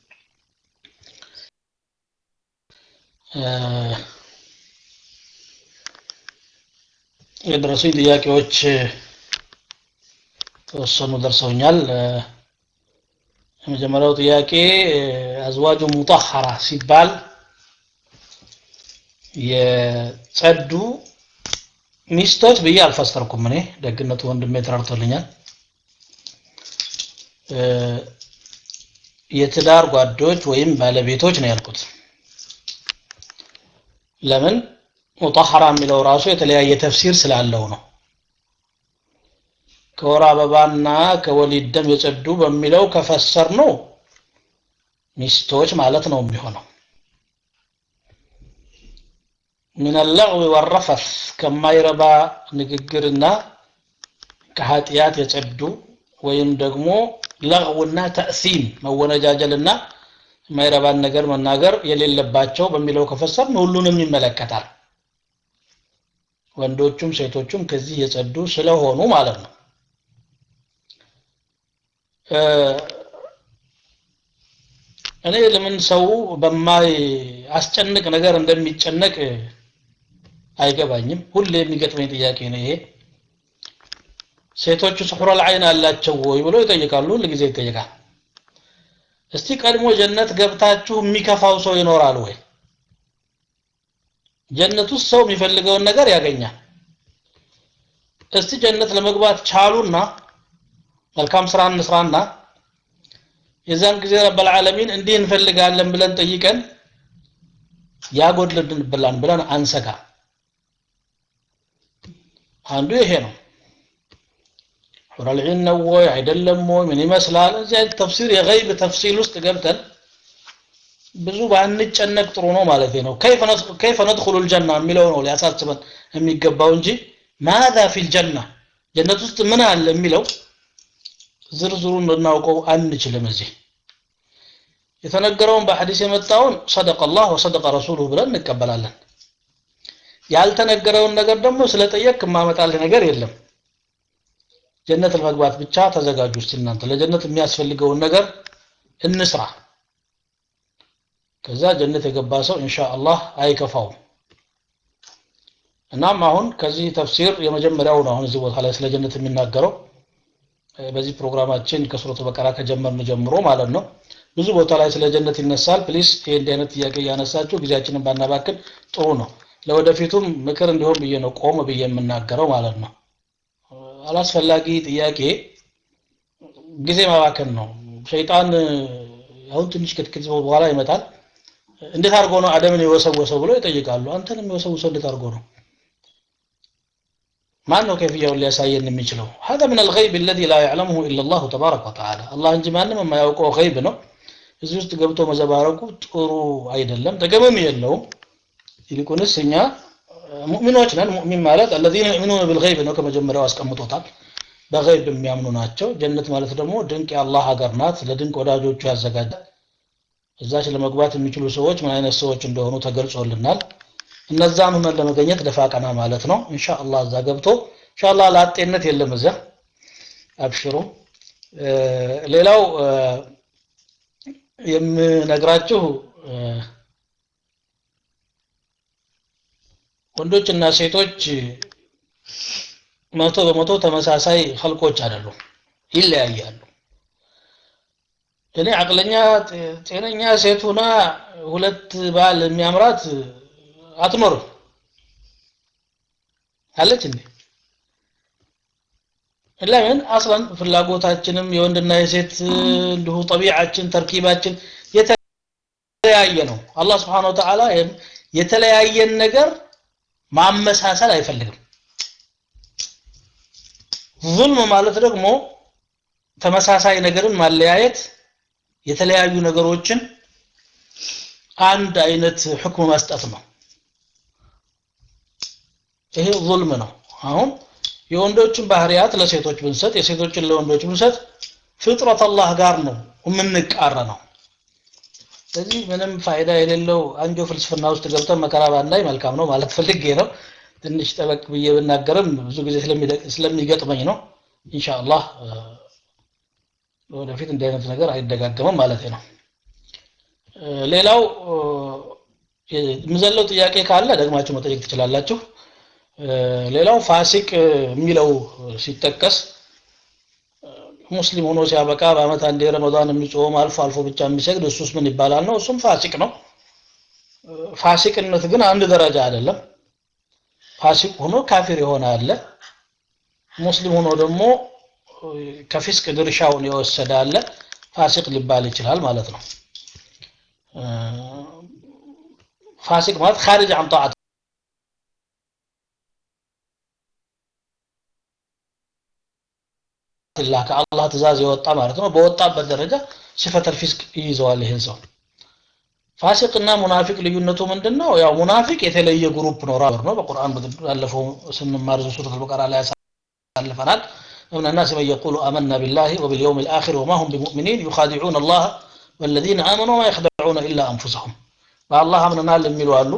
S2: የደረሱኝ ጥያቄዎች ተወሰኑ ደርሰውኛል። የመጀመሪያው ጥያቄ አዝዋጁ ሙጣሐራ ሲባል የጸዱ ሚስቶች ብዬ አልፈሰርኩም። እኔ ደግነቱ ወንድሜ ተረድቶልኛል። የትዳር ጓዶች ወይም ባለቤቶች ነው ያልኩት። ለምን ሙጣሐራ የሚለው ራሱ የተለያየ ተፍሲር ስላለው ነው። ከወር አበባና ከወሊድ ደም የጸዱ በሚለው ከፈሰር ነው ሚስቶች ማለት ነው የሚሆነው። ምን ለዕዊ ወረፈት ከማይረባ ንግግርና ከኃጢአት የጸዱ ወይም ደግሞ ለغውና ተእሲም መወነጃጀልና የማይረባን ነገር መናገር የሌለባቸው በሚለው ከፈሰርን ሁሉንም ይመለከታል። ወንዶቹም ሴቶቹም ከዚህ የጸዱ ስለሆኑ ማለት ነው። እኔ ለምን ሰው በማይ አስጨንቅ ነገር እንደሚጨነቅ አይገባኝም። ሁሌ የሚገጥመኝ ጥያቄ ነው ይሄ። ሴቶቹ ስሑረል ዐይን አላቸው ወይ ብሎ ይጠይቃሉ። ሁል ጊዜ ይጠይቃል። እስቲ ቀድሞ ጀነት ገብታችሁ የሚከፋው ሰው ይኖራል ወይ? ጀነት ውስጥ ሰው የሚፈልገውን ነገር ያገኛል። እስቲ ጀነት ለመግባት ቻሉና መልካም ስራ እንስራና የዛን ጊዜ ረበል ዓለሚን እንዲህ እንፈልጋለን ብለን ጠይቀን ያጎድልብናል ብለን አንሰጋ። አንዱ ይሄ ነው። ሑረል ዒን ነው ወይ አይደለም ወይ ምን ይመስላል? እዚህ አይነት ተፍሲር የገይብ ተፍሲል ውስጥ ገብተን ብዙ ባንጨነቅ ጥሩ ነው ማለት ነው። ከይፈ ነድኹሉ ልጀና የሚለው ነው ሊያሳስበን የሚገባው እንጂ ማዛ ፊል ጀና ጀነት ውስጥ ምን አለ የሚለው ዝርዝሩን ልናውቀው አንችልም። እዚህ የተነገረውን በሐዲስ የመጣውን ሰደቀ አላህ ወሰደቀ ረሱሉሁ ብለን እንቀበላለን። ያልተነገረውን ነገር ደግሞ ስለጠየቅ የማመጣልህ ነገር የለም። ጀነት ለመግባት ብቻ ተዘጋጁ። እስቲ እናንተ ለጀነት የሚያስፈልገውን ነገር እንስራ። ከዛ ጀነት የገባ ሰው ኢንሻአላህ አይከፋውም። እናም አሁን ከዚህ ተፍሲር የመጀመሪያው ነው አሁን እዚህ ቦታ ላይ ስለ ጀነት የሚናገረው በዚህ ፕሮግራማችን ከሱረቱ በቀራ ከጀመርን ጀምሮ ማለት ነው። ብዙ ቦታ ላይ ስለ ጀነት ይነሳል። ፕሊስ ይሄ እንዲህ አይነት ጥያቄ እያነሳችሁ ጊዜያችንን ባናባክን ጥሩ ነው። ለወደፊቱም ምክር እንዲሆን ብዬ ነው ቆም ብዬ የምናገረው ማለት ነው። አላስፈላጊ ጥያቄ ጊዜ ማባከን ነው። ሸይጣን አሁን ትንሽ ክትክት በኋላ ይመጣል። እንዴት አድርጎ ነው አደምን የወሰወሰው ብሎ ይጠይቃሉ። አንተንም የወሰወሰው እንዴት አድርጎ ነው? ማን ነው ከፍያውን ሊያሳየን የሚችለው? هذا من الغيب الذي لا يعلمه الا الله تبارك وتعالى አላህ እንጂ ማንም የማያውቀው ገይብ ነው። እዚህ ውስጥ ገብቶ መዘባረቁ ጥሩ አይደለም፣ ጥቅምም የለውም። ይልቁንስ እኛ ሙእሚኖች ነን። ሙእሚን ማለት الذين يؤمنون بالغيب ነው ከመጀመሪያው አስቀምጦታል። በገይብ የሚያምኑ ናቸው ጀነት ማለት ደግሞ ድንቅ የአላህ ሀገር ናት ለድንቅ ወዳጆቹ ያዘጋጃል እዛች ለመግባት የሚችሉ ሰዎች ምን አይነት ሰዎች እንደሆኑ ተገልጾልናል እነዛን ሁነን ለመገኘት ደፋ ቀና ማለት ነው ኢንሻአላህ እዛ ገብቶ ኢንሻአላህ ላጤነት የለም እዚያ አብሽሩ ሌላው የምነግራችሁ ወንዶችና ሴቶች መቶ በመቶ ተመሳሳይ ኸልቆች አይደሉም ይለያያሉ እኔ አቅለኛ ጤነኛ ሴት ሁና ሁለት ባል የሚያምራት አትኖርም አለች እንዴ ለምን አስለን ፍላጎታችንም የወንድና የሴት እንዲሁ ጠቢዓችን ተርኪባችን የተለያየ ነው አላህ Subhanahu Wa Ta'ala የተለያየን ነገር ማመሳሰል አይፈልግም ዙልም ማለት ደግሞ ተመሳሳይ ነገርን ማለያየት የተለያዩ ነገሮችን አንድ አይነት ህክም መስጠት ነው ይሄ ዙልም ነው አሁን የወንዶችን ባህሪያት ለሴቶች ብንሰጥ የሴቶችን ለወንዶች ብንሰጥ ፍጥረት አላህ ጋር ነው የምንቃረነው ስለዚህ ምንም ፋይዳ የሌለው አንጆ ፍልስፍና ውስጥ ገብተን መከራ ባናይ መልካም ነው ማለት ፈልጌ ነው ትንሽ ጠበቅ ብዬ ብናገርም ብዙ ጊዜ ስለሚገጥመኝ ነው ኢንሻአላህ ወደፊት እንዲህ አይነት ነገር አይደጋገምም ማለት ነው ሌላው የምዘለው ጥያቄ ካለ ደግማችሁ መጠየቅ ትችላላችሁ ሌላው ፋሲቅ የሚለው ሲጠቀስ ሙስሊም ሆኖ ሲያበቃ በአመት አንዴ ረመዳን የሚጾም አልፎ አልፎ ብቻ የሚሰግድ እሱስ ምን ይባላል ነው እሱም ፋሲቅ ነው ፋሲቅነት ግን አንድ ደረጃ አይደለም ፋሲቅ ሆኖ ካፊር የሆነ አለ ሙስሊም ሆኖ ደግሞ ከፊስቅ ድርሻውን የወሰደ አለ ፋሲቅ ሊባል ይችላል ማለት ነው ፋሲቅ ማለት خارج عن طاعة الله ከአላህ ትእዛዝ የወጣ ማለት ነው በወጣበት ደረጃ ሲፈተል ፊስቅ ይይዘዋል ይሄን ሰው ፋሲቅና ሙናፊቅ ልዩነቱ ምንድነው ያው ሙናፊቅ የተለየ ግሩፕ ነው ራር ነው በቁርአን ባለፈው ስንማር ሱረቱል በቀራ ላይ ያሳልፈናል ومن الناس من يقول آمنا بالله وباليوم الآخر وما هم بمؤمنين يخادعون الله والذين آمنوا ما يخدعون إلا أنفسهم በአላህ አምነናል የሚሉ አሉ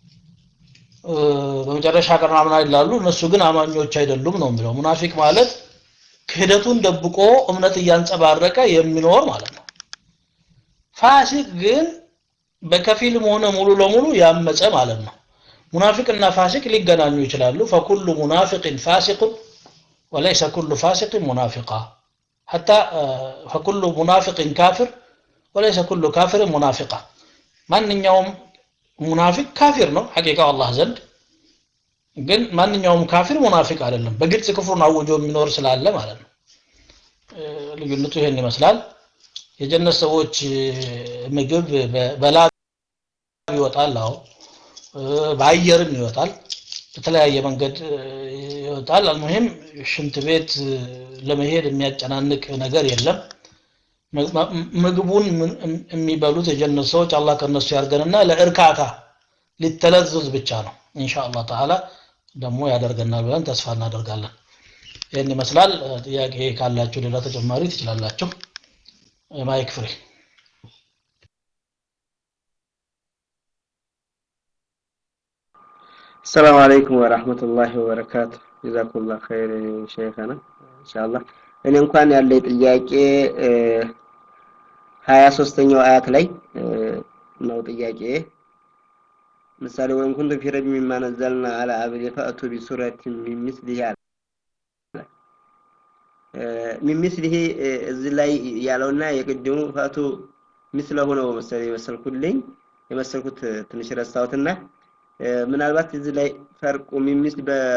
S2: በመጨረሻ ቀን አምናል ይላሉ እነሱ ግን አማኞች አይደሉም ነው የሚለው ሙናፊቅ ማለት ክህደቱን ደብቆ እምነት እያንጸባረቀ የሚኖር ማለት ነው ፋሲቅ ግን በከፊልም ሆነ ሙሉ ለሙሉ ያመፀ ማለት ነው ሙናፊቅና ፋሲቅ ሊገናኙ ይችላሉ ፈኩሉ ሙናፊቅን ፋሲቁን وليس كل فاسق منافقا حتى فكل منافق كافر وليس كل كافر منافقا ማንኛውም ሙናፊቅ ካፊር ነው ሐቂቃው አላህ ዘንድ ግን ማንኛውም ካፊር ሙናፊቅ አይደለም በግልጽ ክፍሩን አውጆ የሚኖር ስላለ ማለት ነው ልዩነቱ ይሄን ይመስላል የጀነት ሰዎች ምግብ በላብ ይወጣል አዎ በአየርም ይወጣል በተለያየ መንገድ ይወጣል አልሙሂም ሽንት ቤት ለመሄድ የሚያጨናንቅ ነገር የለም ምግቡን የሚበሉት የጀነት ሰዎች አላህ ከነሱ ያርገንና ለእርካታ ሊተለዝዝ ብቻ ነው ኢንሻአላህ ተዓላ ደግሞ ያደርገናል ብለን ተስፋ እናደርጋለን ይህን ይመስላል ጥያቄ ካላችሁ ሌላ ተጨማሪ ትችላላችሁ ማይክ ፍሬ
S7: السلام عليكم ورحمة الله وبركاته جزاكم الله خير شيخنا إن شاء الله እኔ እንኳን ያለ ጥያቄ ሀያ ሶስተኛው አያት ላይ ነው ጥያቄ ምሳሌ ወይም ኩንቱም ፊ ረይብ ሚማ ነዘልና አላ አብዲ ፈእቱ ቢሱረቲን ሚን ሚስሊሂ አለ ሚን ሚስሊሂ እዚህ ላይ ያለውና የቅድሙ ፈእቱ ምስለሁ ነው መሰለኝ የመሰልኩልኝ የመሰልኩት ትንሽ ረሳሁትና ምናልባት እዚህ ላይ ፈርቁ ሚሚስ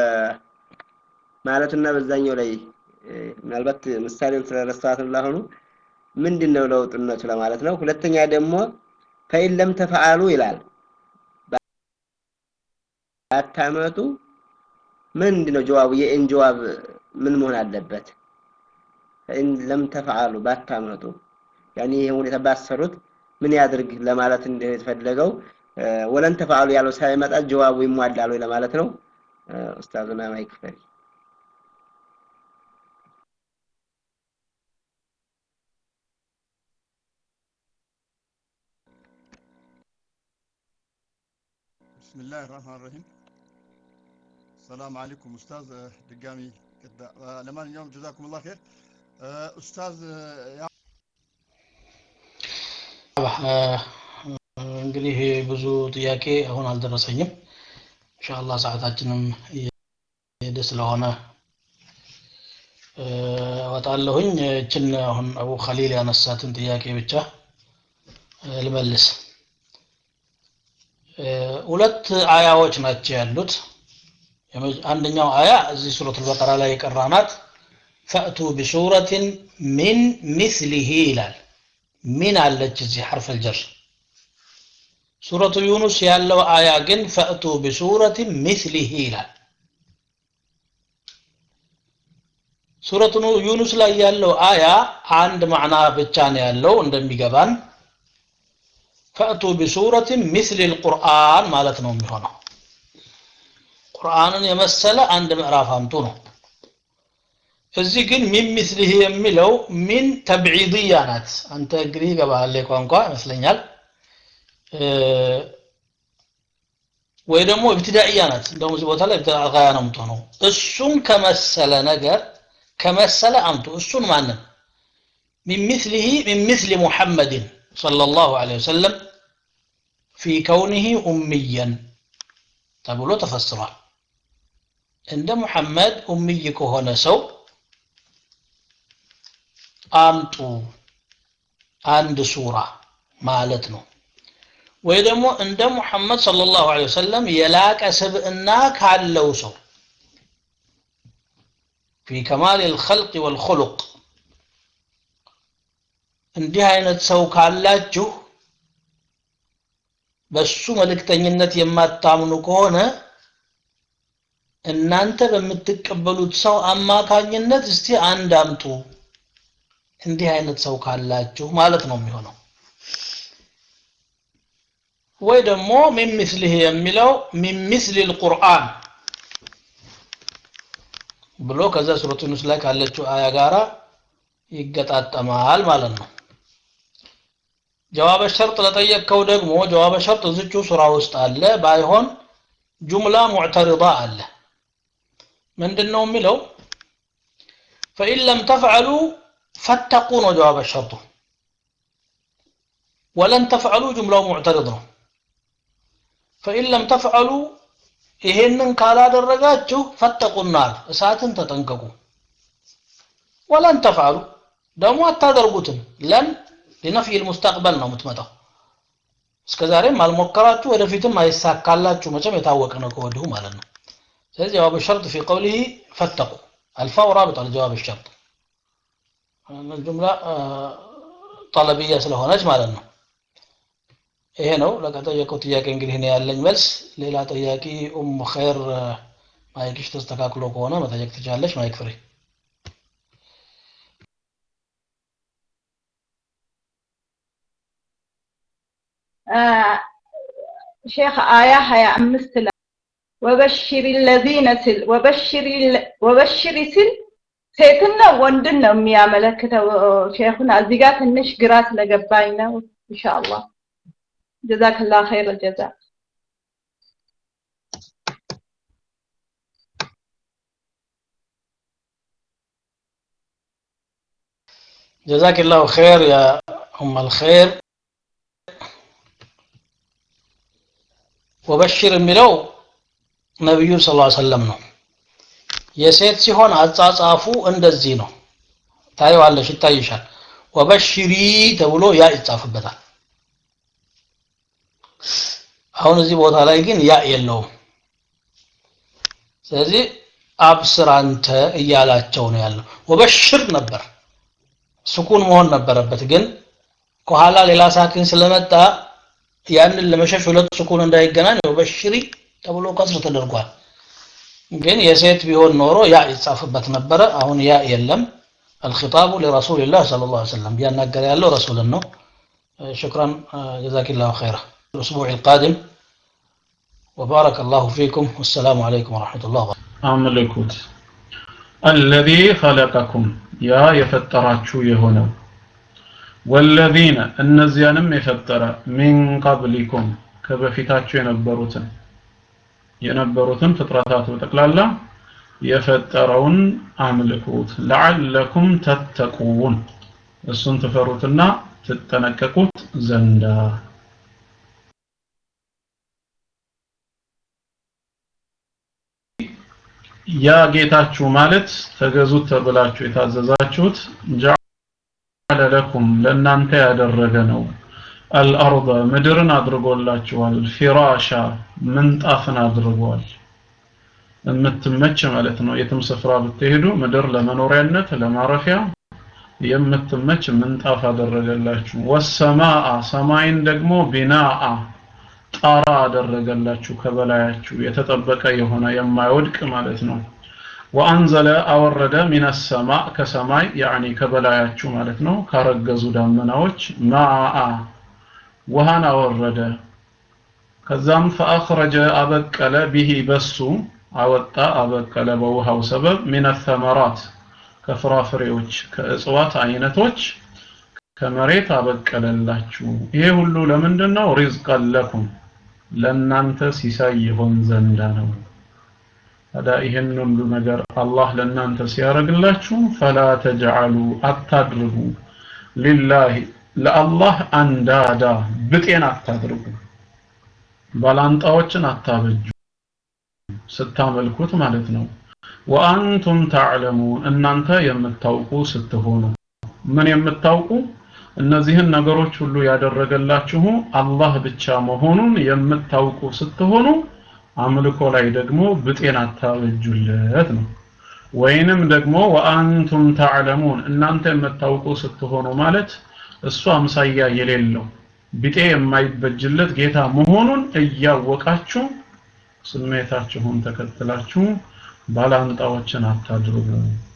S7: በማለቱና በዛኛው ላይ ምናልባት ምሳሌውን ስለረሳሁት ላሆኑ ምንድን ነው ለውጥነቱ ለማለት ነው ሁለተኛ ደግሞ ፈኢን ለም ተፈአሉ ይላል ባታመጡ ምንድን ነው ጀዋቡ የኢን ጀዋብ ምን መሆን አለበት ፈኢን ለም ተፈአሉ ባታመጡ ያኔ ይሄ ሁኔታ ባሰሩት ምን ያድርግ ለማለት እንደሆነ የተፈለገው ወለን ተፈአሉ ያለው ሳይመጣ ጀዋቡ ይሟላል ወይ ለማለት ነው ኡስታዝና ማይክ ፈሪ
S3: بسم الله الرحمن الرحيم السلام عليكم أستاذ آه، دقامي كده آه، لمن جزاكم الله خير آه، أستاذ آه، يا
S2: እንግዲህ ብዙ ጥያቄ አሁን አልደረሰኝም ኢንሻአላህ ሰዓታችንም እየሄደ ስለሆነ እ፣ እወጣለሁኝ እችን አሁን አቡ ኸሊል ያነሳትን ጥያቄ ብቻ እ፣ ልመልስ እ፣ ሁለት አያዎች ናቸው ያሉት የመ- አንደኛው አያ እዚህ ሱረት አልበቀራ ላይ የቀራናት ፈእቱ ቢሱረትን ሚን ሚስሊሂ ይላል ሚን አለች እዚህ ሐርፍ አልጀር ሱረቱ ዩኑስ ያለው አያ ግን ፈእቱ ቢሱረትን ሚስሊሂ ይላል ሱረቱ ኑ- ዩኑስ ላይ ያለው አያ አንድ ማዕና ብቻ ነው ያለው እንደሚገባን ፈእቱ ቢሱረትን ሚስሊ ልቁርአን ማለት ነው የሚሆነው ቁርአንን የመሰለ አንድ ምዕራፍ አምጡ ነው እዚህ ግን ሚን ሚስሊህ የሚለው ሚን ተብዒድያ ናት አንተ እንግዲህ ይገባሃል ቋንቋ ይመስለኛል እ፣ ወይ ደግሞ ኢብትዳኢያ ናት እንደውም እዚህ ቦታ ላይ ኢብትዳኢያ ነው የምትሆነው እሱን ከመሰለ ነገር ከመሰለ አምጡ እሱን ማንን ሚን ሚስሊህ ሚን ሚስሊ ሙሐመድን ሰለላሁ ዐለይሂ ወሰለም ፊ ከውኒህ ኡምየን ተብሎ ተፈስሯል እንደ ሙሐመድ ኡምይ ከሆነ ሰው አምጡ አንድ ሱራ ማለት ነው ወይ ደግሞ እንደ ሙሐመድ ሰለላሁ ዐለይሂ ወሰለም የላቀ ስብዕና ካለው ሰው ፊ ከማል ልኸልቅ ወልኹሉቅ እንዲህ አይነት ሰው ካላችሁ በሱ መልእክተኝነት የማታምኑ ከሆነ እናንተ በምትቀበሉት ሰው አማካኝነት እስቲ አንድ አምጡ እንዲህ አይነት ሰው ካላችሁ ማለት ነው የሚሆነው ወይ ደግሞ ሚን ሚስሊህ የሚለው ሚን ሚስሊ ልቁርአን ብሎ ከዛ ሱረቱ ዩኑስ ላይ ካለችው አያ ጋራ ይገጣጠማል ማለት ነው ጀዋበ ሸርጥ ለጠየቅከው ደግሞ ጀዋበ ሸርጥ እዝቹ ሱራ ውስጥ አለ ባይሆን ጁምላ ሙዕተሪዳ አለ ምንድን ነው የሚለው ፈኢን ለም ተፍዐሉ ፈተቁ ነው ጀዋበ ሸርጡ ወለን ተፍዐሉ ጁምላው ሙዕተሪድ ነው ፈኢን ለም ተፍዐሉ ይሄንን ካላደረጋችሁ ፈተቁ ናር እሳትን ተጠንቀቁ ወለን ተፍዐሉ ደግሞ አታደርጉትም ለን ሊነፍይ ልሙስተቅበል ነው የምትመጣው እስከ ዛሬም አልሞከራችሁ ወደፊትም አይሳካላችሁ መቼም የታወቀ ነው ከወዲሁ ማለት ነው ስለዚህ ጀዋብ ሸርጥ ፊ ቀውሊህ ፈተቁ አልፋው ራብጣ ለጀዋብ ሸርጥ ጁምላ ጠለብያ ስለሆነች ማለት ነው ይሄ ነው ለቀጠየቀው ጥያቄ እንግዲህ እኔ ያለኝ መልስ ሌላ ጠያቂ ኡም ኸይር ማይክሽ ተስተካክሎ ከሆነ መጠየቅ ትችላለች ማይክ ፍሬ
S8: ሼክ አያ ሀያ አምስት ላይ ወበሽሪ ለዚነ ስል ወበሽሪ ስል ሴትን ነው ወንድን ነው የሚያመለክተው ሼኹና እዚህ ጋር ትንሽ ግራ ስለገባኝ ነው ኢንሻአላህ ጀዛክላ ኸይር ጀዛ
S2: جزاك الله خير يا أم الخير ወበሽር የሚለው ነቢዩ ስ ሰለም ነው የሴት ሲሆን አጻጻፉ እንደዚህ ነው ታየዋለሽ ይታይሻል ወበሽሪ ተብሎ ያ ይጻፍበታል አሁን እዚህ ቦታ ላይ ግን ያ የለውም ስለዚህ አብስር አንተ እያላቸው ነው ያለው ወበሽር ነበር ስኩን መሆን ነበረበት ግን ከኋላ ሌላ ሳኪን ስለመጣ ያንን ለመሸሽ ሁለት ስኩን እንዳይገናኝ ወበሽሪ ተብሎ ከስር ተደርጓል ግን የሴት ቢሆን ኖሮ ያ ይጻፍበት ነበረ አሁን ያ የለም الخطاب لرسول الله صلى الله عليه وسلم بيناገር ያለው ረሱልን ነው شكرا جزاك الله خيرا الأسبوع القادم وبارك الله فيكم والسلام عليكم ورحمة الله وبركاته
S1: አምልኩት الذي خلقكم ያ የፈጠራችሁ የሆነው ወለዚነ እነዚያንም የፈጠረ ሚን ቀብሊኩም ከበፊታችሁ የነበሩትን የነበሩትን ፍጥረታት በጠቅላላ የፈጠረውን አምልኩት ለዓለኩም ተተቁን እሱን ትፈሩትና ትጠነቀቁት ዘንዳ ያ ጌታችሁ ማለት ተገዙት ተብላችሁ የታዘዛችሁት ጀዐለ ለኩም ለእናንተ ያደረገ ነው አልአርض ምድርን አድርጎላችኋል ፊራሻ ምንጣፍን አድርጓል የምትመች ማለት ነው የትም ስፍራ ብትሄዱ ምድር ለመኖሪያነት ለማረፊያ የምትመች ምንጣፍ አደረገላችሁ ወሰማአ ሰማይን ደግሞ ቢናአ ጣራ አደረገላችሁ ከበላያችሁ የተጠበቀ የሆነ የማይወድቅ ማለት ነው ወአንዘለ አወረደ ሚነ ሰማ ከሰማይ ያኒ ከበላያችሁ ማለት ነው ካረገዙ ዳመናዎች ማአ ውሃን አወረደ ከዛም ፈአኽረጀ አበቀለ ቢሂ በሱ አወጣ አበቀለ በውሃው ሰበብ ሚነ ተመራት ከፍራፍሬዎች ከእጽዋት አይነቶች ከመሬት አበቀለላችሁ ይሄ ሁሉ ለምንድን ነው ሪዝቀን ለኩም ለእናንተ ሲሳይ ይሆን ዘንዳ ነው ታዲያ ይህን ሁሉ ነገር አላህ ለእናንተ ሲያደርግላችሁ ፈላ ተጅዓሉ አታድርጉ ሊላሂ ለአላህ አንዳዳ ብጤን አታድርጉ ባላንጣዎችን አታበጁ ስታመልኩት ማለት ነው ወአንቱም ታዕለሙን እናንተ የምታውቁ ስትሆኑ ምን የምታውቁ እነዚህን ነገሮች ሁሉ ያደረገላችሁ አላህ ብቻ መሆኑን የምታውቁ ስትሆኑ አምልኮ ላይ ደግሞ ብጤን አታበጁለት ነው ወይንም ደግሞ ወአንቱም ታዕለሙን እናንተ የምታውቁ ስትሆኑ ማለት እሱ አምሳያ የሌለው ቢጤ የማይበጅለት ጌታ መሆኑን እያወቃችሁ ስሜታችሁን ተከትላችሁ ባላንጣዎችን አታድርጉ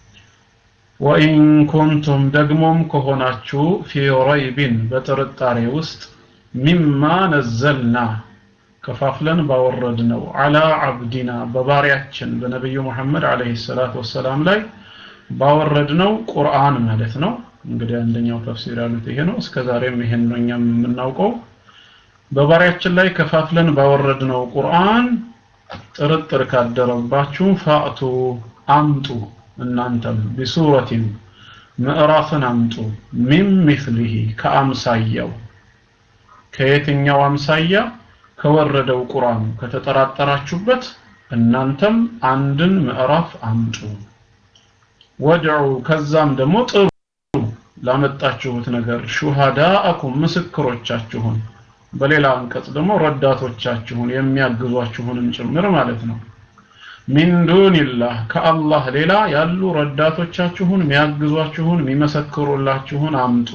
S1: ወኢን ኩንቱም ደግሞም ከሆናችሁ ፊ ረይቢን በጥርጣሬ ውስጥ ሚማ ነዘልና ከፋፍለን ባወረድ ነው አላ አብዲና በባሪያችን በነቢዩ ሙሐመድ አለይሂ ሰላቱ ወሰላም ላይ ባወረድ ነው ቁርአን ማለት ነው እንግዲህ አንደኛው ተፍሲር ያሉት ይሄ ነው እስከ ዛሬም ይሄን ነው እኛም የምናውቀው በባሪያችን ላይ ከፋፍለን ባወረድ ነው ቁርአን ጥርጥር ካደረባችሁ ፋእቱ አምጡ እናንተም ቢሱረቲን ምዕራፍን አምጡ ሚን ሚስሊሂ ከአምሳያው ከየትኛው አምሳያ ከወረደው ቁርአን ከተጠራጠራችሁበት እናንተም አንድን ምዕራፍ አምጡ ወድዑ ከዛም ደግሞ ጥሩ ላመጣችሁት ነገር ሹሃዳአኩም ምስክሮቻችሁን በሌላ አንቀጽ ደግሞ ረዳቶቻችሁን የሚያግዟችሁንም ጭምር ማለት ነው ሚን ዱንላህ ከአላህ ሌላ ያሉ ረዳቶቻችሁን የሚያግዟችሁን የሚመሰክሩላችሁን አምጡ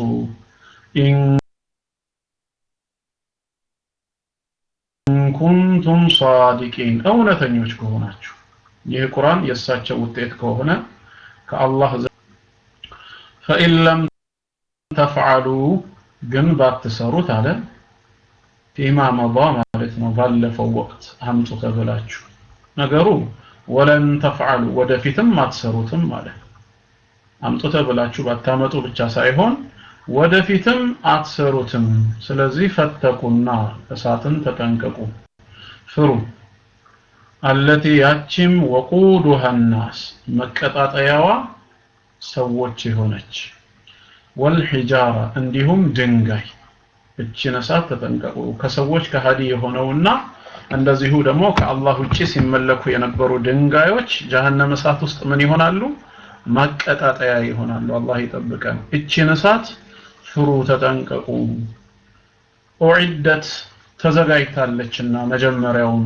S1: ኢንኩንቱም ሳዲቂን እውነተኞች ከሆናችሁ ይህ ቁርአን የእሳቸው ውጤት ከሆነ ከአላህ ፈኢን ለም ተፍዓሉ ግን ባትሰሩት አለ ፊማ መባ ማለት ነው ባለፈው ወቅት አምጡ ተብላችሁ ነገሩ ወለን ተፍዓሉ ወደፊትም አትሰሩትም ማለት አምጡ ተብላችሁ ባታመጡ ብቻ ሳይሆን ወደፊትም አትሰሩትም ስለዚህ ፈተቁና እሳትን ተጠንቀቁ ፍሩ አለቲ ያቺም ወቁዱሃ ናስ መቀጣጠያዋ ሰዎች የሆነች ወልሒጃራ እንዲሁም ድንጋይ እችን እሳት ተጠንቀቁ ከሰዎች ከሃዲ የሆነውና እንደዚሁ ደግሞ ከአላህ ውጪ ሲመለኩ የነበሩ ድንጋዮች ጀሀነም እሳት ውስጥ ምን ይሆናሉ ማቀጣጠያ ይሆናሉ አላህ ይጠብቀን እችን እሳት ፍሩ ተጠንቀቁ ኡዒደት ተዘጋጅታለችና መጀመሪያውን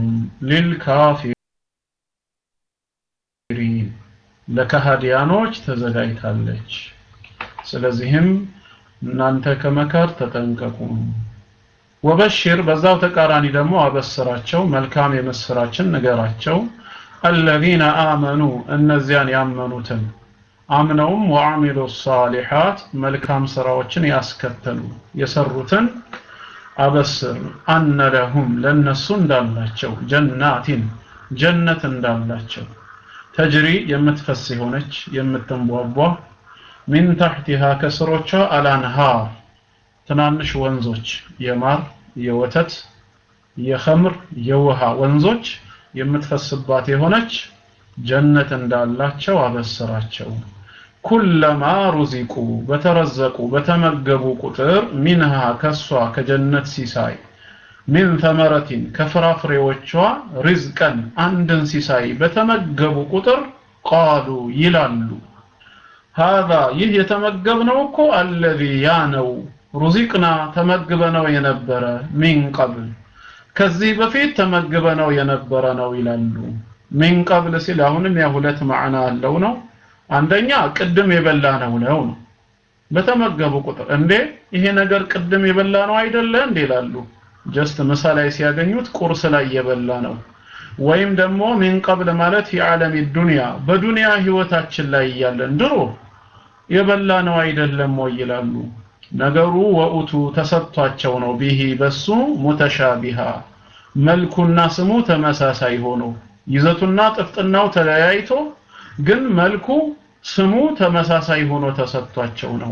S1: ሊልካፊሪን ለከሃዲያኖች ተዘጋጅታለች ስለዚህም እናንተ ከመከር ተጠንቀቁ ወበሽር በዛው ተቃራኒ ደግሞ አበስራቸው መልካም የምስራችን ንገራቸው አለዚነ አመኑ እነዚያን ያመኑትን አምነውም ወአሚሉ ሳሊሓት መልካም ስራዎችን ያስከተሉ የሰሩትን አበስር አነ ለሁም ለነሱ እንዳላቸው ጀናቲን ጀነት እንዳላቸው ተጅሪ የምትፈስ የሆነች የምትንቧቧ ሚን ታሕቲሃ ከስሮቿ አላንሃር ትናንሽ ወንዞች የማር የወተት የኸምር የውሃ ወንዞች የምትፈስባት የሆነች ጀነት እንዳላቸው አበስራቸው ኩለማ ሩዚቁ በተረዘቁ በተመገቡ ቁጥር ሚንሃ ከሷ ከጀነት ሲሳይ ሚን ተመረቲን ከፍራፍሬዎቿ ሪዝቀን አንድን ሲሳይ በተመገቡ ቁጥር ቃሉ ይላሉ ሃዛ ይህ የተመገብነው እኮ አለዚ ያ ነው ሩዚቅና ተመግበነው የነበረ ሚን ቀብል ከዚህ በፊት ተመግበነው የነበረ ነው ይላሉ ሚን ቀብል ሲል አሁንም ያ ሁለት ማዕና አለው ነው አንደኛ ቅድም የበላ ነው ነው ነው በተመገቡ ቁጥር እንዴ ይሄ ነገር ቅድም የበላ ነው አይደለ እንዴ ይላሉ ጀስት ምሳ ላይ ሲያገኙት ቁርስ ላይ የበላ ነው ወይም ደግሞ ሚን ቀብል ማለት የዓለም ዱንያ በዱንያ ህይወታችን ላይ እያለን ድሮ የበላ ነው አይደለም ወይ ይላሉ ነገሩ ወኡቱ ተሰጥቷቸው ነው ቢሂ በሱ ሙተሻቢሃ መልኩና ስሙ ተመሳሳይ ሆኖ ይዘቱና ጥፍጥናው ተለያይቶ ግን መልኩ ስሙ ተመሳሳይ ሆኖ ተሰጥቷቸው ነው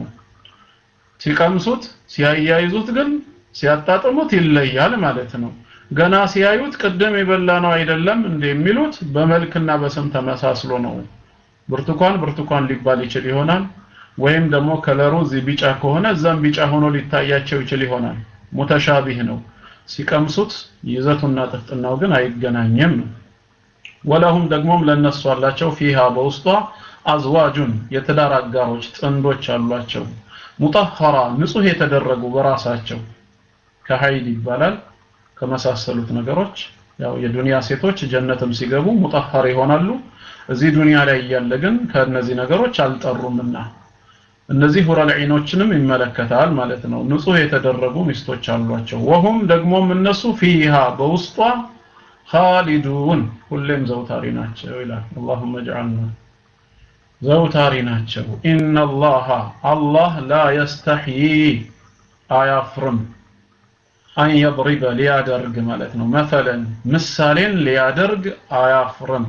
S1: ሲቀምሱት ሲያያይዙት ግን ሲያጣጥሙት ይለያል ማለት ነው ገና ሲያዩት ቅድም የበላ ነው አይደለም እንደሚሉት በመልክና በስም ተመሳስሎ ነው ብርቱካን ብርቱካን ሊባል ይችል ይሆናል ወይም ደግሞ ከለሩ እዚህ ቢጫ ከሆነ እዛም ቢጫ ሆኖ ሊታያቸው ይችል ይሆናል ሙተሻቢህ ነው ሲቀምሱት ይዘቱና ጥፍጥናው ግን አይገናኝም ነው ወለሁም ደግሞም ለነሱ አላቸው ፊሃ በውስጧ አዝዋጁን የትዳር አጋሮች ጥንዶች አሏቸው ሙጠኸራ ንጹህ የተደረጉ በራሳቸው ከሀይል ይባላል ከመሳሰሉት ነገሮች ያው የዱንያ ሴቶች ጀነትም ሲገቡ ሙጠኸር ይሆናሉ እዚህ ዱንያ ላይ እያለ ግን ከእነዚህ ነገሮች አልጠሩምና እነዚህ ሁረል ዒኖችንም ይመለከታል ማለት ነው ንጹህ የተደረጉ ሚስቶች አሏቸው ወሁም ደግሞም እነሱ ፊሃ በውስጧ ኻሊዱን ሁሌም ዘውታሪ ናቸው ይላል اللهم اجعلنا ዘውታሪ ናቸው ኢነላሃ አላህ ላ የስተሕይ አያፍርም አን የضሪበ ሊያደርግ ማለት ነው መተለን ምሳሌን ሊያደርግ አያፍርም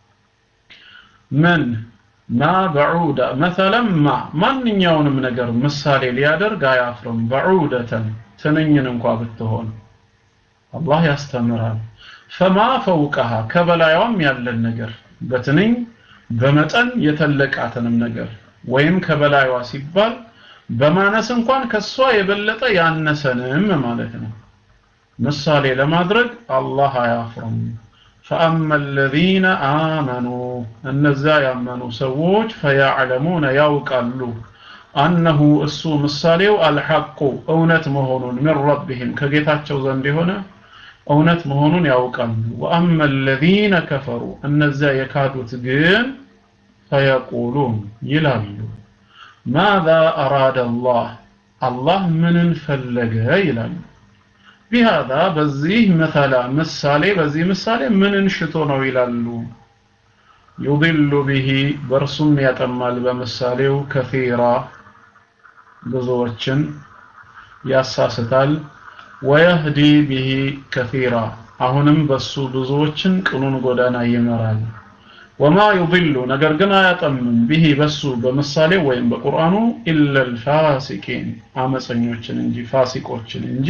S1: ምን ማ በዑዳ መተለን ማ ማንኛውንም ነገር ምሳሌ ሊያደርግ አያፍርም በዑደተን ትንኝን እንኳ ብትሆን አላህ ያስተምራል ፈማ ፈውቀሃ ከበላይዋም ያለን ነገር በትንኝ በመጠን የተለቃትንም ነገር ወይም ከበላይዋ ሲባል በማነስ እንኳን ከሷ የበለጠ ያነሰንም ማለት ነው ምሳሌ ለማድረግ አላህ አያፍርም فأما الذين آمنوا እነዛ ያመኑ ሰዎች فيعلمون ያውቃሉ አነሁ እሱ ምሳሌው አልሐቁ እውነት መሆኑን ምን ረቢህም ከጌታቸው ዘንድ የሆነ እውነት መሆኑን ያውቃሉ ወአመ الذين كفروا እነዚያ የካዱት ግን ፈየቁሉን ይላሉ ማذا أراد الله الله ምንን ፈለገ ይላሉ ቢሃذا በዚህ መተላ ምሳሌ በዚህ ምሳሌ ምንን ሽቶ ነው ይላሉ ዩضل به በእርሱም ያጠማል በምሳሌው ከፊራ ብዙዎችን ያሳስታል ወየህዲ ቢሂ ከፊራ አሁንም በሱ ብዙዎችን ቅኑን ጎዳና ይመራል ወማ ዩضሉ ነገር ግን አያጠምም ቢሂ በሱ በምሳሌ ወይም በቁርአኑ ኢላ ልፋሲቂን አመፀኞችን እንጂ ፋሲቆችን እንጂ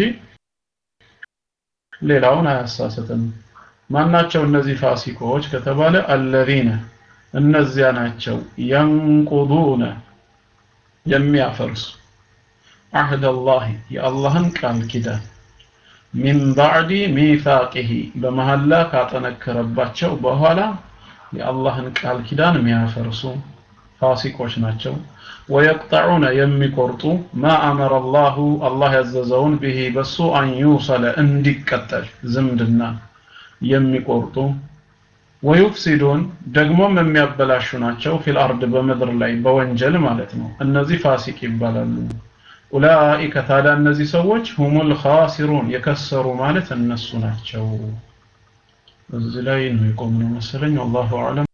S1: ሌላውን አያሳስትም ማናቸው እነዚህ ፋሲቆች ከተባለ አለዚነ እነዚያ ናቸው የንቁዱነ የሚያፈርሱ አህድ አላህ የአላህን ቃል ኪዳን ሚን ባዕዲ ሚታቂሂ በመሐላ ካጠነከረባቸው በኋላ የአላህን ቃል ኪዳን የሚያፈርሱ ፋሲቆች ናቸው ወየቅጠዑነ የሚቆርጡ ማ አመረ አላሁ አላህ ያዘዘውን ብሂ በሱ አን ዩሰለ እንዲቀጠል ዝምድና የሚቆርጡ ወዩፍሲዱን ደግሞም የሚያበላሹ ናቸው ፊል አርድ በምድር ላይ በወንጀል ማለት ነው እነዚህ ፋሲቅ ይባላሉ ኡላኢከ ታዲያ እነዚህ ሰዎች ሁሙል ኻሲሩን የከሰሩ ማለት እነሱ ናቸው እዚህ ላይ ነው የቆምነው መሰለኝ ወላሁ አዕለም